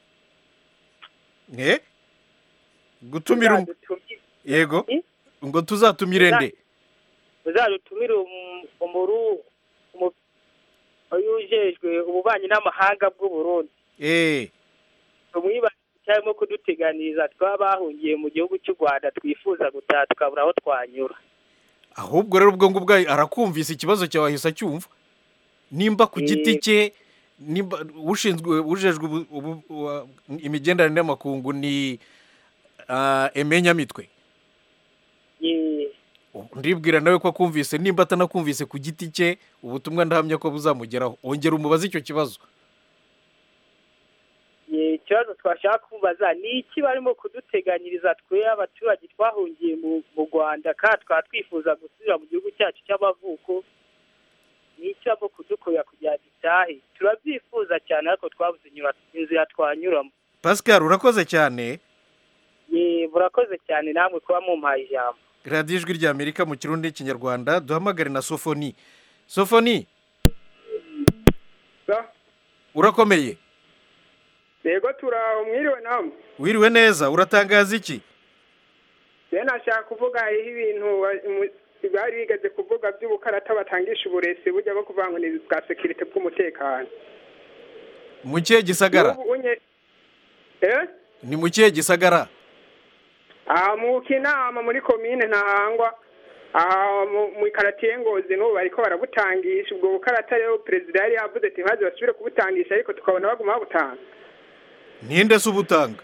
eh gutumira um- uzadutumire yego ngo tuzatumire nde uzadutumire um- umuru umu- uyu ujejwe ububanyi n'amahanga bw'u Burundi eh tumwibaze cyarimo kuduteganiriza twaba bahungiye mu gihugu cy'u rwanda twifuza gutaha tukabura aho twanyura ahubwo rero ubwo ngubwo arakumvise ikibazo cyawe ahise acyumva nimba ku giti cye nimba ushinzwe ujejwe ubu- ubu- uwa- imigenderanire n'amakungu ni ah, emenyamitwe Ye- ndibwira nawe ko akumvise nimba atanakumvise ku giti cye ubutumwa ndahamya ko buzamugeraho ongera umubaze icyo kibazo ye, ikibazo twashaka kubaza ni iki barimo kuduteganyiriza twe abaturage twahungiye mu mu rwanda kandi twaba twifuza gusubira mu gihugu cyacu cy'amavuko ni iki barimo kudukorera kugira ngo dutahe turabyifuza cyane ariko twabuze inyura- inzira twanyuramo pascal urakoze cyane ye murakoze cyane namwe kuba mumpaye ijambo radiyo ijwi rya amerika mu kirundi n'ikinyarwanda duhamagare na sofoni sofoni urakomeye yego turaho mwiriwe namwe wiriwe neza uratangaza iki rero nashaka kuvuga hariho ibintu ba- mu- bari bigeze kuvuga by'ubukarata batangisha uburezi burya bwo kuvuga ngo ni bwa sekirite bw'umutekano mu kihe gisagara N'ubu unye- eh ni mu kihe gisagara aha mu kinama muri komine ntahangwa aha mu- mu ikaratiye ngozi n'ubu bariko barabutangisha ubwo bukarata rero perezida yari yavuze ati ntibaze basubire kubutangisha ariko tukabona baguma babutanga ninde se ubutanga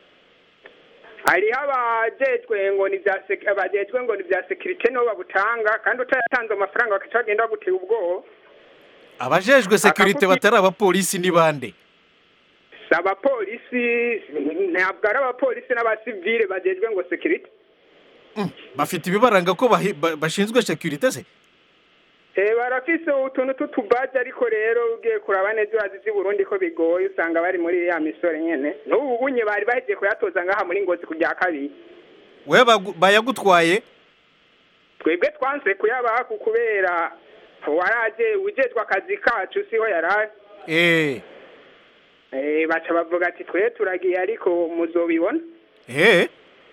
hariho abajejwe ngo ni bya sek- abajejwe ngo ni bya sekirite nibo babutanga kandi utayatanze amafaranga bakaca bagenda bagutera ubwoba abajejwe sekirite batari abapolisi ni bande si abapolisi ntabwo ari abapolisi n'abasivile bagejwe ngo sekirite bafite ibibaranga ko bahi- ba- bashinzwe sekirite se Eh, barafise utuntu tw'utubaji ariko rero ugiye kuraba neza urazi z'i burundi ko bigoye usanga bari muri ya misore nyene n'ubu bunye bari bahejeje kuyatoza ngaha muri ngozi ku rya kabiri we bagu- bayagutwaye twebwe twanse kuyabaha ku kubera waraje ujejwe akazi kacu siho yaraje eh Eh, baca bavuga ati twe turagiye ariko muzobibona eh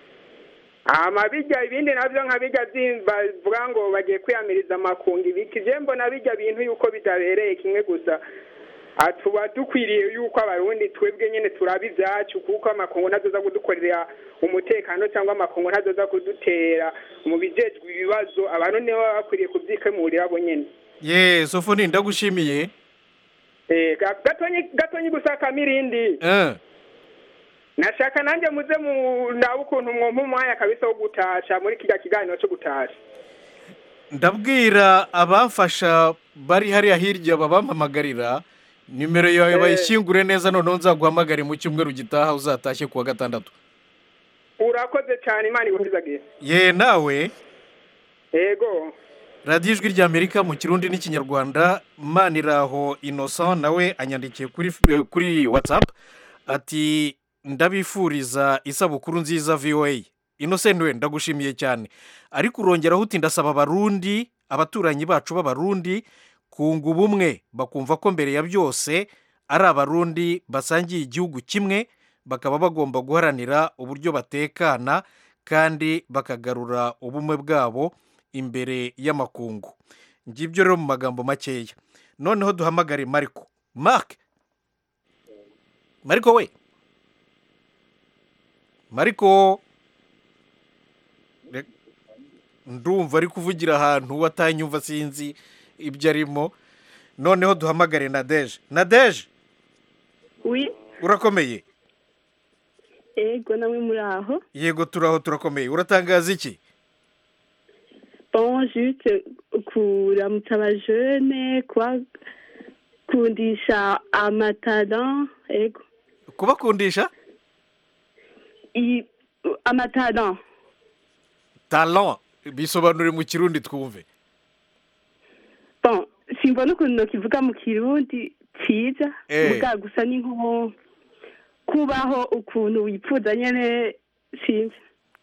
hama bijya ibindi navyo nka bijya vyi- bavuga ngo bagiye kwiyamiriza amakungu ibiki je mbona bijya bintu yuko bidabereye kimwe gusa Ah, tuba dukwiriye yuko abarundi twebwe nyene turaba ivyacu kuko amakungu ntazoza kudukorera umutekano cyangwa amakungu ntazoza kudutera mu bijejwe ibibazo abantu nibo baba bakwiriye kuvyikemurira bo nyene ye sofoni ndagushimiye Eh, ga- gatonyi gatonyi gusa kamirindi eh nashaka nanjye muze mu nawe ukuntu mwumva umwanya kabisa wo gutasha muri kirya kiganiro cyo gutasha ndabwira abamfasha bari hariya hirya babampamagarira nimero yawe Eh. bayishyingure neza noneho nzaguhamagare mu cyumweru gitaha uzatashye kuwa gatandatu urakoze cyane imana iguhizagiye ye nawe yego radiyo ijwi rya amerika mu kirundi n'ikinyarwanda maniraho innocent nawe anyandikiye kuri kuri watsapu ati ndabifuriza isabukuru nziza voa innocent we ndagushimiye cyane ariko urongeraho uti ndasaba abarundi abaturanyi bacu b'abarundi kunga ubumwe bakumva ko mbere ya byose ari abarundi basangiye igihugu kimwe bakaba bagomba guharanira uburyo batekana kandi bakagarura ubumwe bwabo imbere y'amakungu ngibyo rero mu magambo makeya noneho duhamagare mariko mark mariko we mariko Re- ndumva ari kuvugira ahantu watanyumva sinzi ibyo arimo noneho duhamagare nadeje nadeje wi urakomeye ego namwe muri aho yego turaho turakomeye uratangaza iki bon juste kuramutsa abajene kubakundisha amatalan ego kubakundisha I- amatalan talent bisobanure mu kirundi twumve bon simbona ukuntu nokivuga mu kirundi ciza Eh. muga gusa ni nko kubaho ukuntu wipfuza nyene sinzi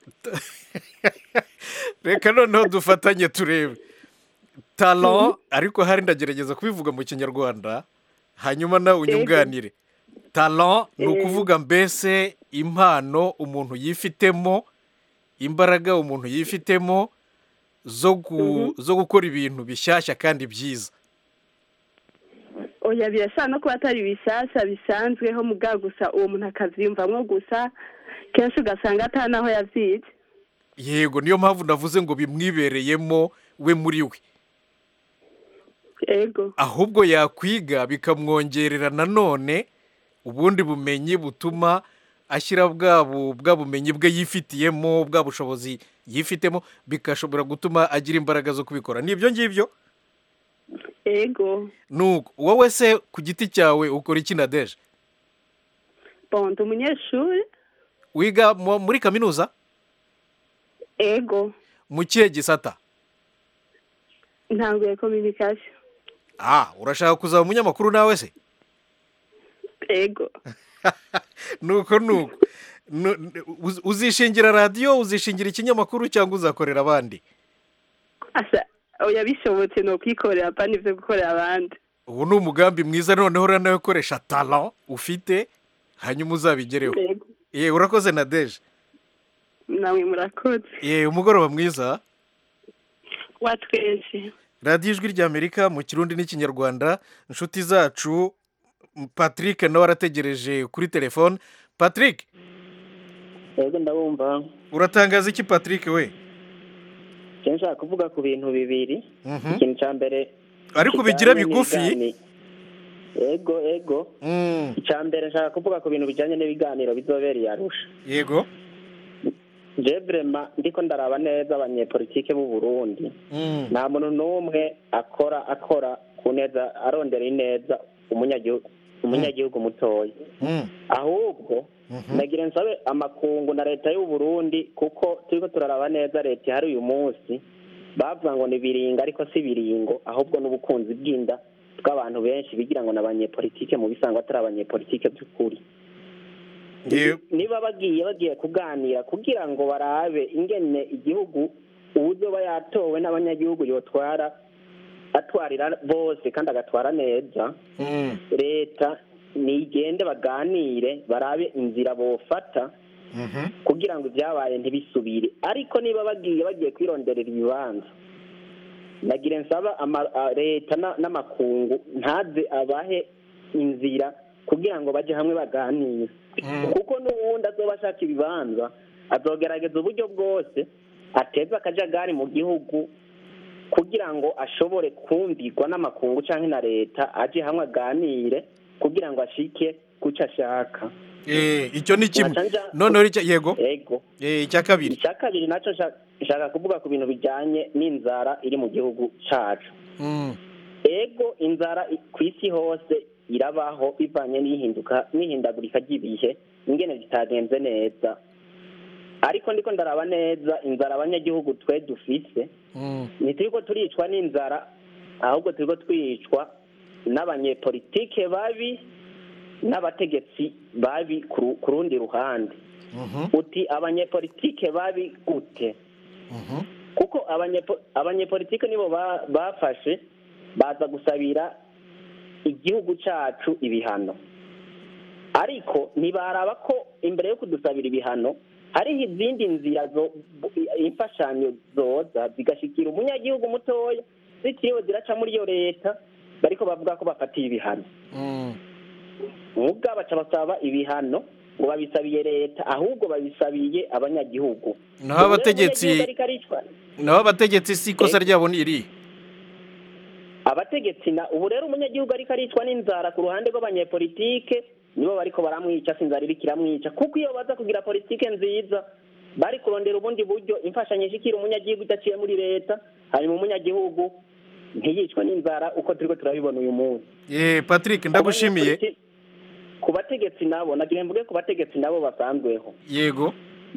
reka noneho dufatanye turebe talent ariko hari ndagerageza kubivuga mu kinyarwanda hanyuma nawe unyunganire talent ni Eh. ukuvuga mbese impano umuntu yifitemo imbaraga umuntu yifitemo zo gu- zo gukora ibintu bishyashya kandi byiza oya birashobora no kuba atari bishasha bisanzweho mugabo gusa uwo muntu akavyiyumvamwo gusa kenshi ugasanga ata naho yavyize yego niyo mpamvu navuze ngo bimwibereyemo we muri we ego ahubwo yakwiga bikamwongerera nanone ubundi bumenyi butuma ashyira bwa bu- bwa bumenyi bwe yifitiyemo bwa bushobozi yifitemo bigashobora gutuma agira imbaraga zo kubikora ni ibyo ngibyo ego nuko wowe se ku giti cyawe ukora iki na deje bon ndi umunyeshuri wiga mu- muri kaminuza ego mu kihe gisata ntanguye communication ah urashaka kuzaba umunyamakuru nawe se ego nuko nuko Nu- nu- uz- uzishingira radiyo uzishingira ikinyamakuru cyangwa uzakorera abandi asa oya bishobotse ni ukwikorera pa nivyo gukorera abandi ubu ni umugambi mwiza noneho uranakoresha talent ufite hanyuma uzabigereho Yego. ye urakoze na deje namwe murakoze ye umugoroba mwiza wa twese radiyo ijwi ry'amerika mu kirundi n'ikinyarwanda inshuti zacu patrick nawe arategereje kuri telefone patrick yego ndabumva uratangaza iki patrick we icyo nshaka kuvuga ku bintu bibiri Mhm. ikintu cya mbere ariko bigira kijyanye bigufi n'ibigani- yego yego icya mbere nshaka kuvuga ku bintu bijyanye n'ibiganiro bizobereye arusha yego je vrema ndiko ndaraba neza abanyepolitike b'u Burundi nta muntu n'umwe akora akora ku neza arondera ineza umunyagihugu umunyagihugu mutoya ahubwo nagira nsabe amakungu na leta y'u Burundi kuko turiko turaraba neza leta ihari uyu munsi bavuga ngo ni biringa ariko si biringo ahubwo n'ubukunzi bw'inda bw'abantu benshi bigira ngo ni abanyepolitike mu bisanzwe atari abanyepolitike by'ukuri niba bagiye bagiye kuganira kugira ngo barabe ingene igihugu uburyo yatowe n'abanyagihugu yotwara atwarira bose kandi agatwara neza leta nigende baganire barabe inzira bofata kugira ngo ibyabaye ntibisubire ariko niba bagiye bagiye kwironderera ibibanza nagire nsaba ama- a- leta na- n'amakungu ntaze abahe inzira kugira ngo bajye hamwe baganire kuko n'ubundi azoba ashaka ibibanza azogerageza uburyo bwose ateze akajagari mu gihugu kugira ngo ashobore kumvirwa n'amakungu cyangwa na leta aje hamwe aganire kugira ngo ashike ku cyo ashaka Eh, icyo ni kimwe Nkaca nja- noneho icya- yego yego Eh, icya kabiri icya kabiri nacyo nshaka- nshaka kuvuga ku bintu bijyanye n'inzara iri mu gihugu cyacu Mm. ego inzara i- ku isi hose irabaho bivanye n'ihinduka n'ihindagurika ry'ibihe ingene zitagenze neza ariko ndiko ndaraba neza inzara abanyagihugu twe dufise ntituriko turicwa n'inzara ahubwo turiko twicwa n'abanyepolitike babi n'abategetsi babi ku ru- ku rundi ruhande uti abanyepolitike babi gute kuko abanyepo- abanyepolitike nibo ba- bafashe baza gusabira igihugu cyacu ibihano ariko ntibaraba ko imbere yo kudusabira ibihano hariho izindi nzira zo imfashanyo zoza zigashikira umunyagihugu mutoya zitiriwe ziraca muri iyo leta bariko bavuga ko bafatiye ibihano mubwa baca basaba ibihano ngo babisabiye leta ahubwo babisabiye abanyagihugu naho abategetsi Umunyagihugu ariko aricwa naho abategetsi si ikosa ryabo ni iri abategetsi na ubu rero umunyagihugu ariko aricwa n'inzara ku ruhande rw'abanyepolitike nibo bariko baramwica si inzara iriko iramwica kuko iyo baza kugira politike nziza bari kurondera ubundi buryo imfashanyo ishikira umunyagihugu idaciye muri leta hanyuma umunyagihugu ntiyicwe n'inzara uko turiko turabibona uyu munsi Eh, patrick ndagushimiye ku bategetsi nabo nagira mvuge ku bategetsi nabo basanzweho yego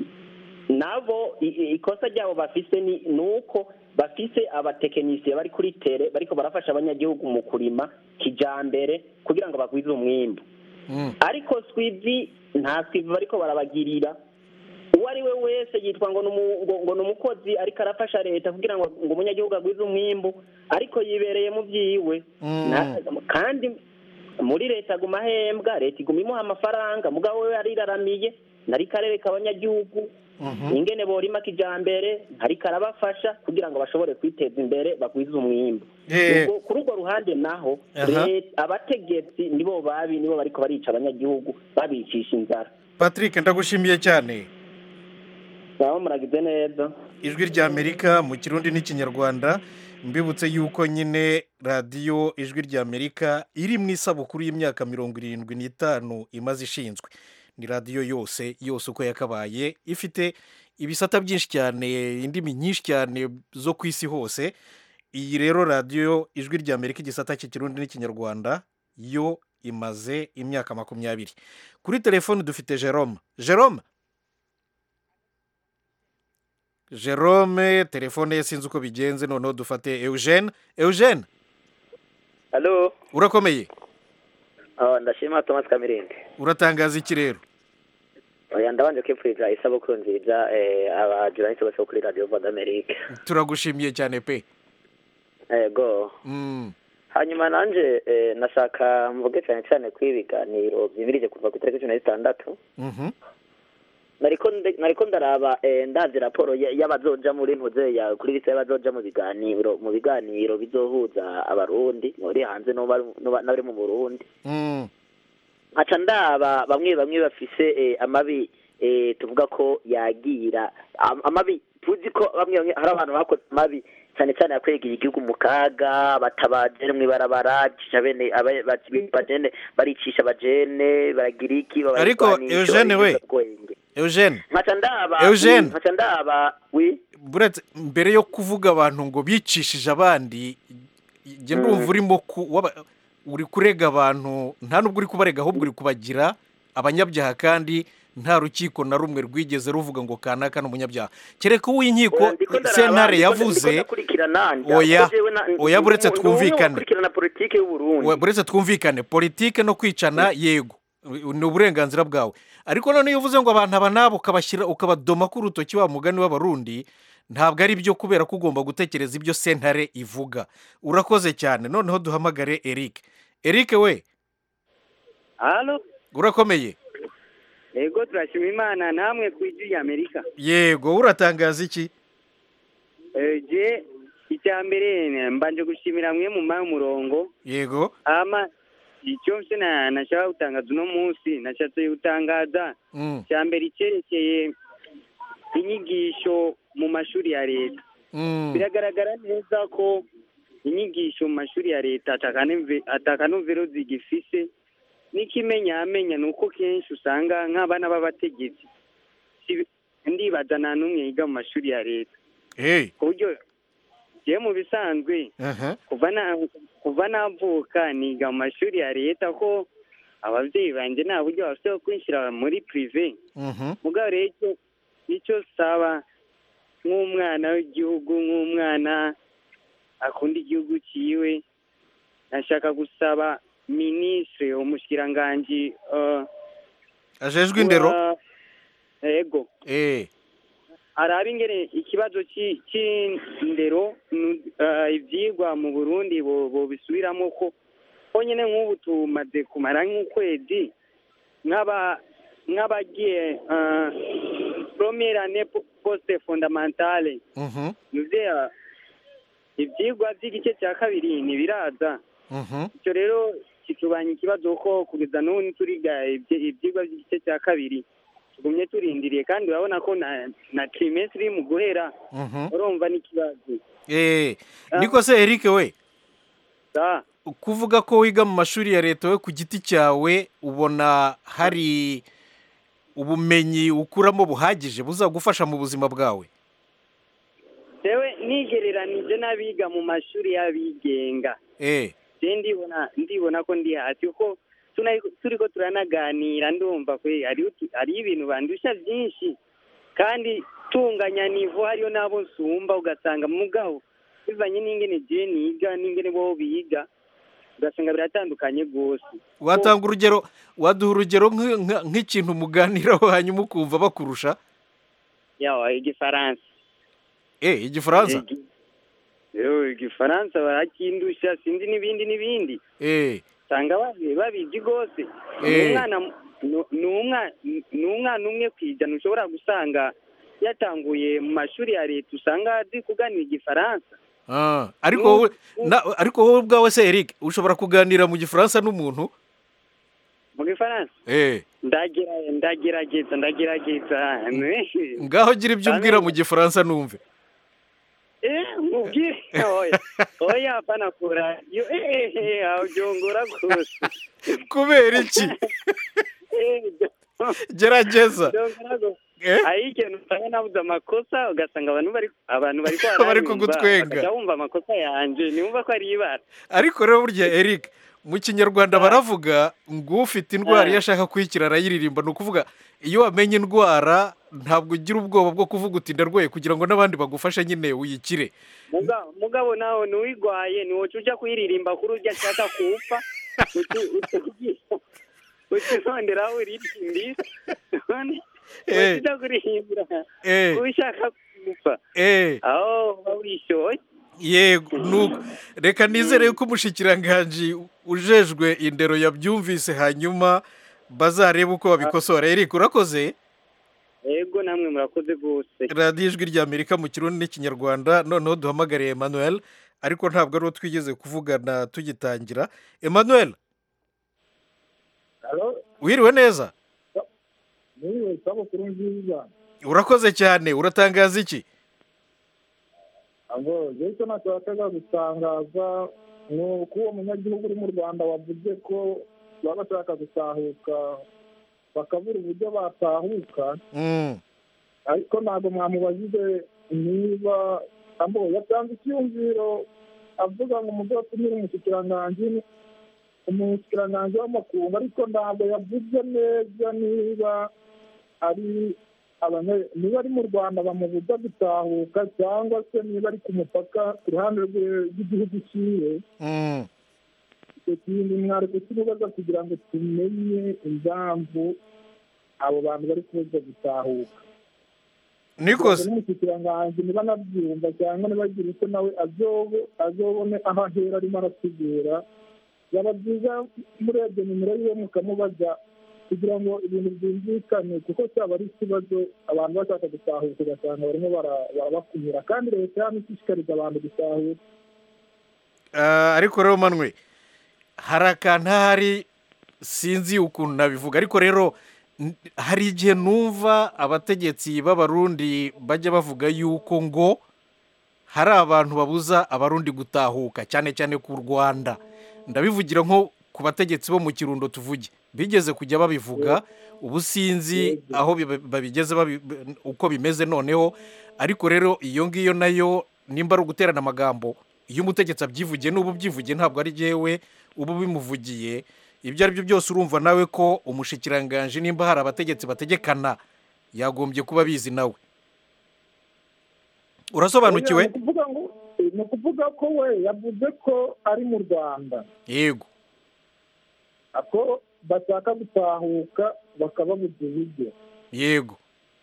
nabo i- i- ikosa ryabo bafise ni ni uko bafise abatekinisiye bari kuri tere bariko barafasha abanyagihugu mu kurima kijambere kugira ngo bagwize umwimbu ariko swivi nta swivi bariko barabagirira uwo ari we wese yitwa ngo ni umu- ngo- ngo ni umukozi ariko arafasha leta kugira ngo ngo umunyagihugu agwize umwimbu ariko yibereye mu byiwe Na- kandi muri leta aguma ahembwa leta iguma imuha amafaranga mugabo we yariraramiye nari karere abanyagihugu Mhm. ingene borima kijambere ntariko arabafasha kugira ngo bashobore kwiteza imbere bagwize umwimbu Eh. Ubwo kuri urwo ruhande naho Aha. leta- abategetsi nibo babi nibo bariko barica abanyagihugu babicisha inzara patrick ndagushimiye cyane nabo muragize neza ijwi rya amerika mu kirundi n'ikinyarwanda mbibutse yuko nyine radiyo ijwi rya amerika iri mu isabukuru y'imyaka mirongo irindwi n'itanu imaze ishinzwe ni radiyo yose yose uko yakabaye ifite ibisata byinshi cyane indimi nyinshi cyane zo ku isi hose iyi rero radiyo ijwi rya amerika igisata cy'ikirundi n'ikinyarwanda yo imaze imyaka makumyabiri kuri telefoni dufite jerome jerome jerome telefone ye sinzi uko bigenze noneho dufate eugene eugene halo urakomeye oh, ndashima thomas kamirindi uratangaza iki rero oya ndabanje kwipfuriza isabukuru nziza eh, abajournaliste bose bo kuri radio voix d'amerique turagushimiye cyane pe ego Mm, hanyuma nanje eh, nashaka mvuge cyane cyane ko ibiganiro byimirije kuva ku itariki cumi na zitandatu mhm. nariko nde- nariko ndaraba eh, ndavye raporo ya- y'abazoja muri ntuze ya kuri lisa y'abazoja mu biganiro mu biganiro bizohuza abarundi bari hanze n'abari n'aba- n'abari mu burundi Mm, nkaca ndaba bamwe bamwe bafise eh, amabi eh, tuvuga ko yagira am- amabi tuzi ko bamwe bamwe hari abantu bakoze amabi cyane cyane yakwegeye igihugu mu kaga batabajene mw'ibarabara cisha bene aba- ba- bajene baricisha abajene baragira iki ariko babarwanisha, eugene we barigiza ubwenge. eugene nkaca ndaba Eugene. nkaca ndaba wi buretse mbere yo kuvuga abantu ngo bicishije abandi njye ndumva urimo ku waba- uri kurega abantu nta nubwo uri kubarega ahubwo uri kubagira abanyabyaha kandi nta rukiko na rumwe rwigeze ruvuga ngo kanaka ni umunyabyaha kereka uw'inkiko sentare yavuze oya oya buretse twumvikane kurikirana politike y'uburundi We- buretse twumvikane politike no kwicana yego ni uburenganzira bwawe ariko none iyo uvuze ngo abantu aba nabo ukabashyira ukabadoma ku rutoki wa mugani w'abarundi ntabwo ari byo kubera ko ugomba gutekereza ibyo sentare ivuga urakoze cyane noneho duhamagare eric eric we halo urakomeye ego turashima imana namwe ku ijwi rya amerika yego uratangaza iki Eh, je icya mbere ne- mbanje gushimira mwe mu mayi umurongo yego ama icyo mse na nashaka gutangaza uno munsi nashatse gutangaza Mm, icya mbere icyerekeye inyigisho mu mashuri ya leta mm, biragaragara neza ko inyigisho mu mashuri ya leta atakanomve- atakanovero zigifise n'ikimenyamenya ni uko kenshi usanga nk'abana b'abategetsi si- ndibaza nta n'umwe yiga mu mashuri ya leta hey ku buryo jewe mu bisanzwe aha kuva na kuva navuka niga mu mashuri ya leta ko ababyeyi banjye nta buryo bafite bwo kwinjira muri prive mhm mugabo rero icyo icyo saba nk'umwana w'igihugu nk'umwana akunda igihugu cyiwe nashaka gusaba minisitiri umushikiranganji uh, ajejwe indero wa- ego eh araba ingene ikibazo ci- c'indero nu- eh, ivyigwa mu burundi bo- bobisubiramo ko honyine nk'ubu tumaze kumara nk'ukwezi nk'aba nk'abagiye eh, première année po- poste fondamentale mhm nivyo ivyigwa vy'igice cya kabiri ntibiraza mhm icyo rero kitubanya ikibazo ko kugeza n'ubu ntituriga ibyi- ibyigwa by'igice cya kabiri tugumye turindiriye kandi urabona ko na na trimestre iri mu guhera mhm urumva n'ikibazo eh niko se eric we sa kuvuga ko wiga mu mashuri ya leta we ku giti cyawe ubona hari ubumenyi ukuramo buhagije buzagufasha mu buzima bwawe jewe nigereranije n'abiga mu mashuri y'abigenga eh je ndibona ndibona ko ndi hasi kuko tuna- turiko turanaganira ndumva kwe hariho utu- hariho ibintu bandusha byinshi kandi tunganya nivo hariyo n'abo nsumba ugasanga mugabo bivanye n'ingene je niga n'ingene bo biga ugasanga biratandukanye rwose watanga urugero waduha urugero nk'i- nka- nk'ikintu muganiraho hanyuma ukumva bakurusha yawa igifaransa eh igifaransa yo igifaransa barakindusha sinzi n'ibindi n'ibindi eh usanga babi- babizi rwose Eh. ni umwana ni umwana ni umwana umwe ku ijana ushobora gusanga yatanguye mu mashuri ya leta usanga azi kuganira igifaransa Ah, ariko wowe na- ariko wowe ubwawe se Eric ushobora kuganira mu gifaransa n'umuntu mu gifaransa eh ndagira- ndagerageza ndagerageza ngaho gira ibyo umbwira mu gifaransa numve Eh, mubwire oya oya hapana kura yo eh eh aujongora gose kubera iki Eh, gerageza jongora gose Eh? hari ikintu usanga nabuze amakosa ugasanga abantu bari abantu bari Bari kugutwenga. bakajya bumva amakosa yanje niwumva ko ari ibara ariko rero burya Eric mu kinyarwanda baravuga ngo ufite indwara iyo ashaka kuyikira arayiririmba ni ukuvuga iyo wamenye indwara ntabwo ugira ubwoba bwo kuvuga uti ndarwaye kugira ngo n'abandi bagufashe nyine uyikire Muga- mugabo nawe nuwigwaye niwoca uja kuyiririmba kuri urya ashaka kuwupfa utironderaho uririmbira none Eh. uja kurihimbira Eh. ushaka kuwupfa eh aho uba wishoye yego nuko reka nizere yuko umushikiranganji ujejwe indero yabyumvise hanyuma bazarebe uko babikosora Eric urakoze yego namwe murakoze rwose radiyo ijwi rya amerika mu kirundi n'ikinyarwanda noneho duhamagariye emmanuel ariko ntabwo ari uwo twigeze kuvugana tugitangira emmanuel wiriwe neza niwe isabukuru nziza urakoze cyane uratangaza iki abo rero icyo nashakaga gutangaza ni uko uwo munyagihugu uri mu rwanda wavuze ko baba bashaka gutahuka bakabura uburyo batahuka Mm. ariko ntabwo mwamubajije niba abo yatanze icyumviro avuga ngo muzatumire umushikiranganji umushikiranganji w'amakungu ariko ntabwo yavuze neza niba ari abanya- niba ari mu rwanda bamubuza gutahuka cyangwa se niba ari ku mupaka ku ruhande rwe- rw'igihugu cyiwe Mm. icyo kintu mwari kukimubaza kugira ngo tumenye impamvu abo bantu bari kubuza gutahuka Nikos. n'umushikiranganji niba anabyumva cyangwa niba agira icyo nawe azobe azobone aho ahera arimo arategura byaba byiza murebye nimero yiwe mukamubaza kugira ngo ibintu byumvikane kuko cyaba ari ikibazo abantu bashaka gutahuka ugasanga barimo bara- barabakumira kandi leta yaba ishishikariza abantu gutahuka Ah, ariko rero manwe hari akantu ahari sinzi ukuntu nabivuga ariko rero n- hari igihe numva abategetsi b'abarundi bajya bavuga yuko ngo hari abantu babuza abarundi gutahuka cyane cyane ku rwanda ndabivugira nko ku bategetsi bo mu kirundo tuvuge bigeze kujya babivuga ubu sinzi aho biba- babigeze babi- uko bimeze noneho ariko rero iyo ngiyo nayo nimba ari uguterana amagambo iyo umutegetsi abyivugiye n'ubu ubyivugiye ntabwo ari jyewe uba ubimuvugiye ibyo ari byo byose urumva nawe ko umushikiranganji nimba hari abategetsi bategekana yagombye kuba abizi nawe urasobanukiwe Oya, ni ukuvuga ngo ni ukuvuga ko we yavuze ko ari mu rwanda yego ako bashaka gutahuka bakababuza uburyo yego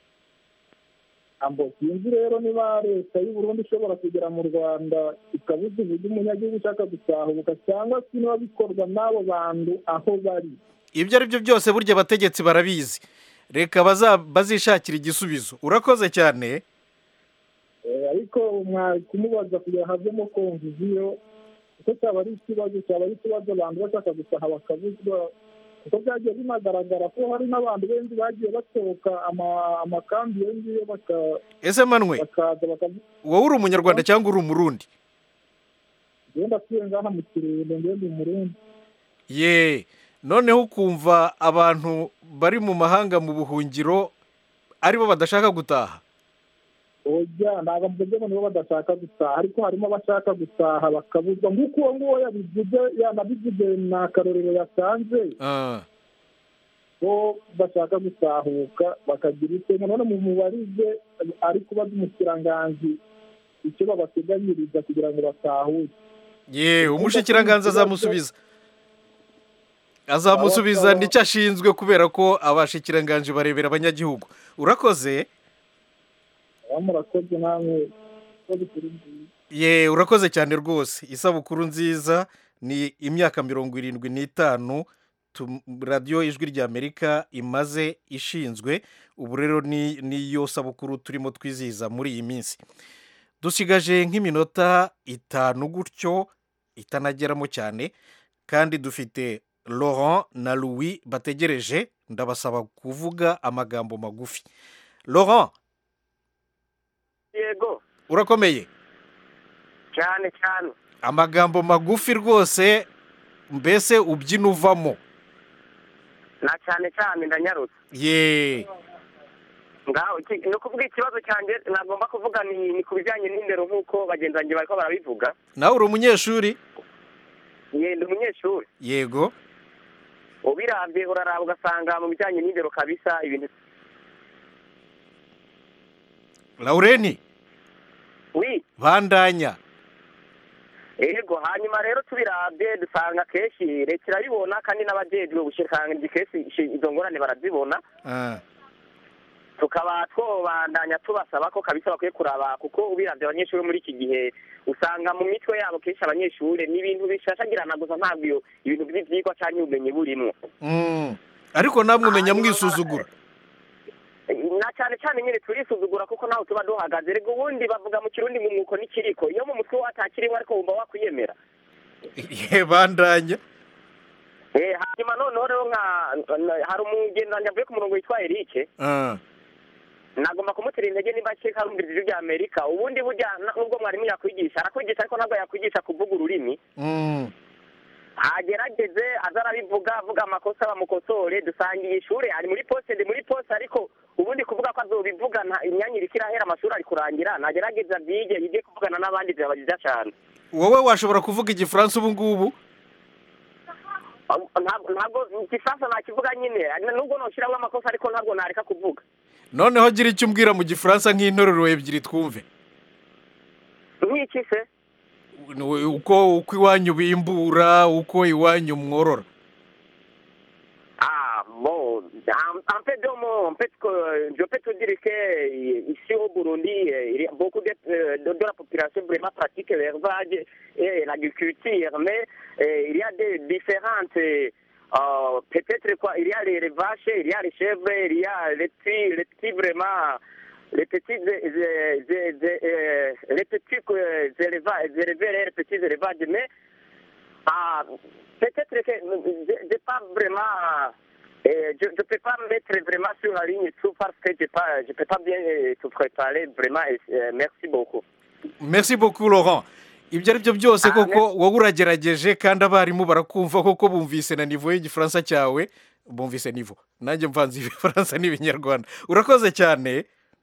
ambo sinzi rero niba leta y'u Burundi ishobora kugera mu rwanda ikabuza uburyo umunyagihugu ushaka gutahuka cyangwa se niba bikorwa n'abo bantu aho bari ibyo ari byo byose burya abategetsi barabizi reka baza- bazishakira igisubizo urakoze cyane Eh, ariko mwari kumubaza kugira havemo konviziyo kuko cyaba ari ikibazo cyaba ari ikibazo abantu bashaka gutaha bakabuzwa kuko byagiye binagaragara ko hari n'abantu benshi bagiye basohoka ama- amakambi iyo ngiyo baka- ese manwe bakaza bakavuga wowe uri umunyarwanda cyangwa uri umurundi ngenda atuye ngaha mu kirundo ngenda umurundi ye noneho ukumva abantu bari mu mahanga mu buhungiro aribo badashaka gutaha oya ntabwo mvuze ngo nibo badashaka gutaha ariko harimo abashaka gutaha bakabuzwa nk'uko uwo nguwo yabivuze yanabivuze ni akarorero yatanze Ah, ko bashaka gutahuka bakagira icyo none mu mubarize ari kubaza umukiranganji icyo babateganyiriza kugira ngo batahuke ye umushikiranganza azamusubiza azamusubiza nicyo ashinzwe kubera ko abashikiranganji barebera abanyagihugu urakoze aho murakoze namwe ko bikiri byiza ye urakoze cyane rwose isabukuru nziza ni imyaka mirongo irindwi n'itanu tu- radiyo ijwi ry'amerika imaze ishinzwe ubu rero ni niyo sabukuru turimo twizihiza muri iyi minsi dusigaje nk'iminota itanu gutyo itanageramo cyane kandi dufite laurent na louis bategereje ndabasaba kuvuga amagambo magufi laurent yego urakomeye cyane cyane amagambo magufi rwose mbese ubyina uvamo na cyane cyane ndanyarutse ye ngaho iki- ni ukuvuga ikibazo cyanjye nagomba kuvuga ni ni ku bijyanye n'indero nk'uko bagenzi banjye bariko barabivuga nawe uri umunyeshuri yenda umunyeshuri yego ubirabye uraraba ugasanga mu bijyanye n'indero kabisa ibintu laureni wi bandanya yego hanyuma rero tubirabye dusanga kenshi leta irabibona kandi n'abajejwe ubushikiranganji kenshi ishi- izo ngorane barazibona Ah, tukaba twobandanya tubasaba ko kabisa bakwiye kuraba kuko ubiravye abanyeshuri muri iki gihe usanga mu mitwe yabo kenshi abanyeshuri ni ibintu bishashagirana gusa ntabwo iyo ibintu by'ivyigwa canke ubumenyi burimwo mm. ariko namwe umenya mwisuzugura na cyane cyane nyine turisuzugura kuko nawe tuba duhagaze rego ubundi bavuga mu kirundi mu mwuko n'ikiriko iyo mu mutwe watakirimo ariko wumva wakwiyemera ye bandanya Eh, hanyuma noneho rero nka na- hari umugendanyi avuye ku murongo witwa Eric Ah, nagomba kumutera intege nimba akeka arumviriza ijwi rya amerika ubundi burya na- nubwo mwarimu yakwigisha arakwigisha ariko ntabwo yakwigisha kuvuga ururimi mm. agerageze aza arabivuga avuga amakosa bamukosore dusangiye ishuri ari muri poste ndi muri poste ariko ubundi kuvuga ko azobivuga nta imyanya iriko irahera amashuri ari kurangira nagerageza abyige yige kuvugana n'abandi byabagiza cyane wowe washobora kuvuga igifaransa ubu ngubu ntabwo ntabwo igifaransa nakivuga nyine nubwo noshyiramo amakosa ariko ntabwo nareka kuvuga noneho gira icyo umbwira mu gifaransa nk'interuro ebyiri twumve nk'iki se uko uko iwanyu bimbura uko iwanyu mworora Ah, bon, en, en fait, de mon, en fait, que, je peux te dire que euh, ici au Burundi, euh, il y a beaucoup de, euh, de, de la population vraiment pratique l'élevage et l'agriculture, mais euh, il y a des différentes, euh, euh, peut-être quoi, il y a les vaches, il y a les chèvres, il y a les petits, les petits vraiment, les petits, euh, euh, euh, euh, les petits euh, élevages, éleveurs, les petits élevages, mais ah, peut-être que je n'ai pas vraiment. euh, je ne peux pas me mettre vraiment sur la ligne tout parce que je ne peux pas bien euh, te préparer vraiment. euh, merci beaucoup. merci beaucoup laurent ibyo ari byo byose koko wowe uragerageje kandi abarimu barakumva koko bumvise na nivo y'igifaransa cyawe bumvise nivo nanjye mvanze ibifaransa n'ibinyarwanda urakoze cyane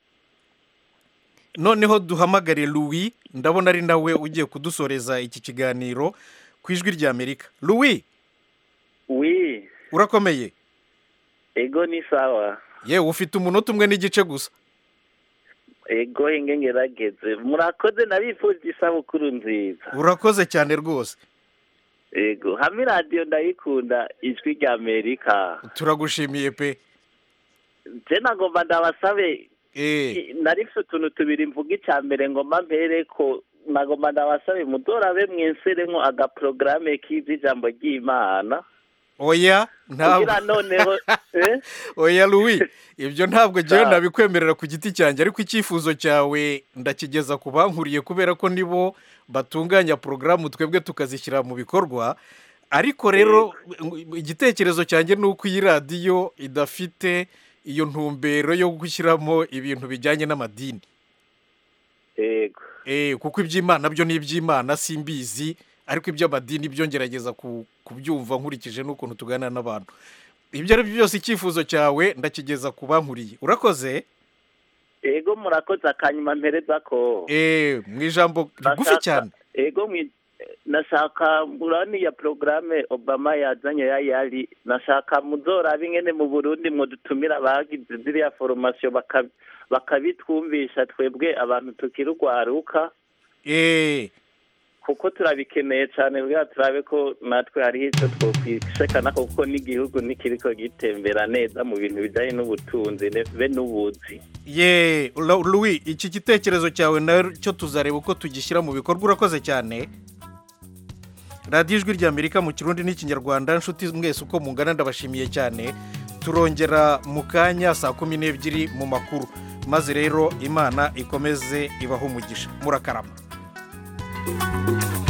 noneho duhamagare louis ndabona ari nawe ugiye kudusoreza iki kiganiro ku ijwi rya amerika louis wi urakomeye ego ni sawa yewe ufite umunota umwe n'igice gusa ego inge ngerageze murakoze nabifuje isabukuru nziza urakoze cyane rwose ego hamwe radiyo ndayikunda ijwi rya amerika turagushimiye pe je nagomba ndabasabe narifite utuntu tubiri mvuga icya mbere ngomba mbere ko nagomba ndabasabe mudorabe mwenseremo agaporogaramu k'ijambo ry'imana oya ntabwo kugira noneho eh? oya louis ibyo ntabwo ngewe nabikwemerera ku giti cyanjye ariko icyifuzo cyawe ndakigeza ku bankuriye kubera ko nibo batunganya porogaramu twebwe tukazishyira mu bikorwa ariko rero igitekerezo cyanjye ni uko iyi radiyo idafite iyo ntumbero yo gushyiramo ibintu bijyanye n'amadini yego eh kuko iby'imana byo ni iby'imana simbizi ariko iby'amadini byo ngerageza ku- kubyumva nkurikije n'ukuntu tuganira n'abantu ibyo ari byo byose icyifuzo cyawe ndakigeza ku bankuriye urakoze ego murakoze akanyuma mpereza ko eh mu ijambo rigufi Nashaka- cyane ego mwi- nashaka murani ya porogaramu obama yazanye ya yari nashaka muzorabe ingene mu burundi mudutumira abagize ziriya foromasiyo baka- bakabitwumvisha twebwe abantu tukiri urwaruka eh kuko turabikeneye cyane bwa turabe ko natwe hariho icyo twokwishekana kuko n'igihugu ntikiriko gitembera neza mu bintu bijyanye n'ubutunzi ne- be n'ubuzi ye Lu- louis iki gitekerezo cyawe nacyo tuzareba uko tugishyira mu bikorwa urakoze cyane radiyo ijwi ry'amerika mu kirundi n'ikinyarwanda nshuti mwese uko mungana ndabashimiye cyane turongera mu kanya saa kumi n'ebyiri mu makuru maze rero imana ikomeze ibaho umugisha murakarama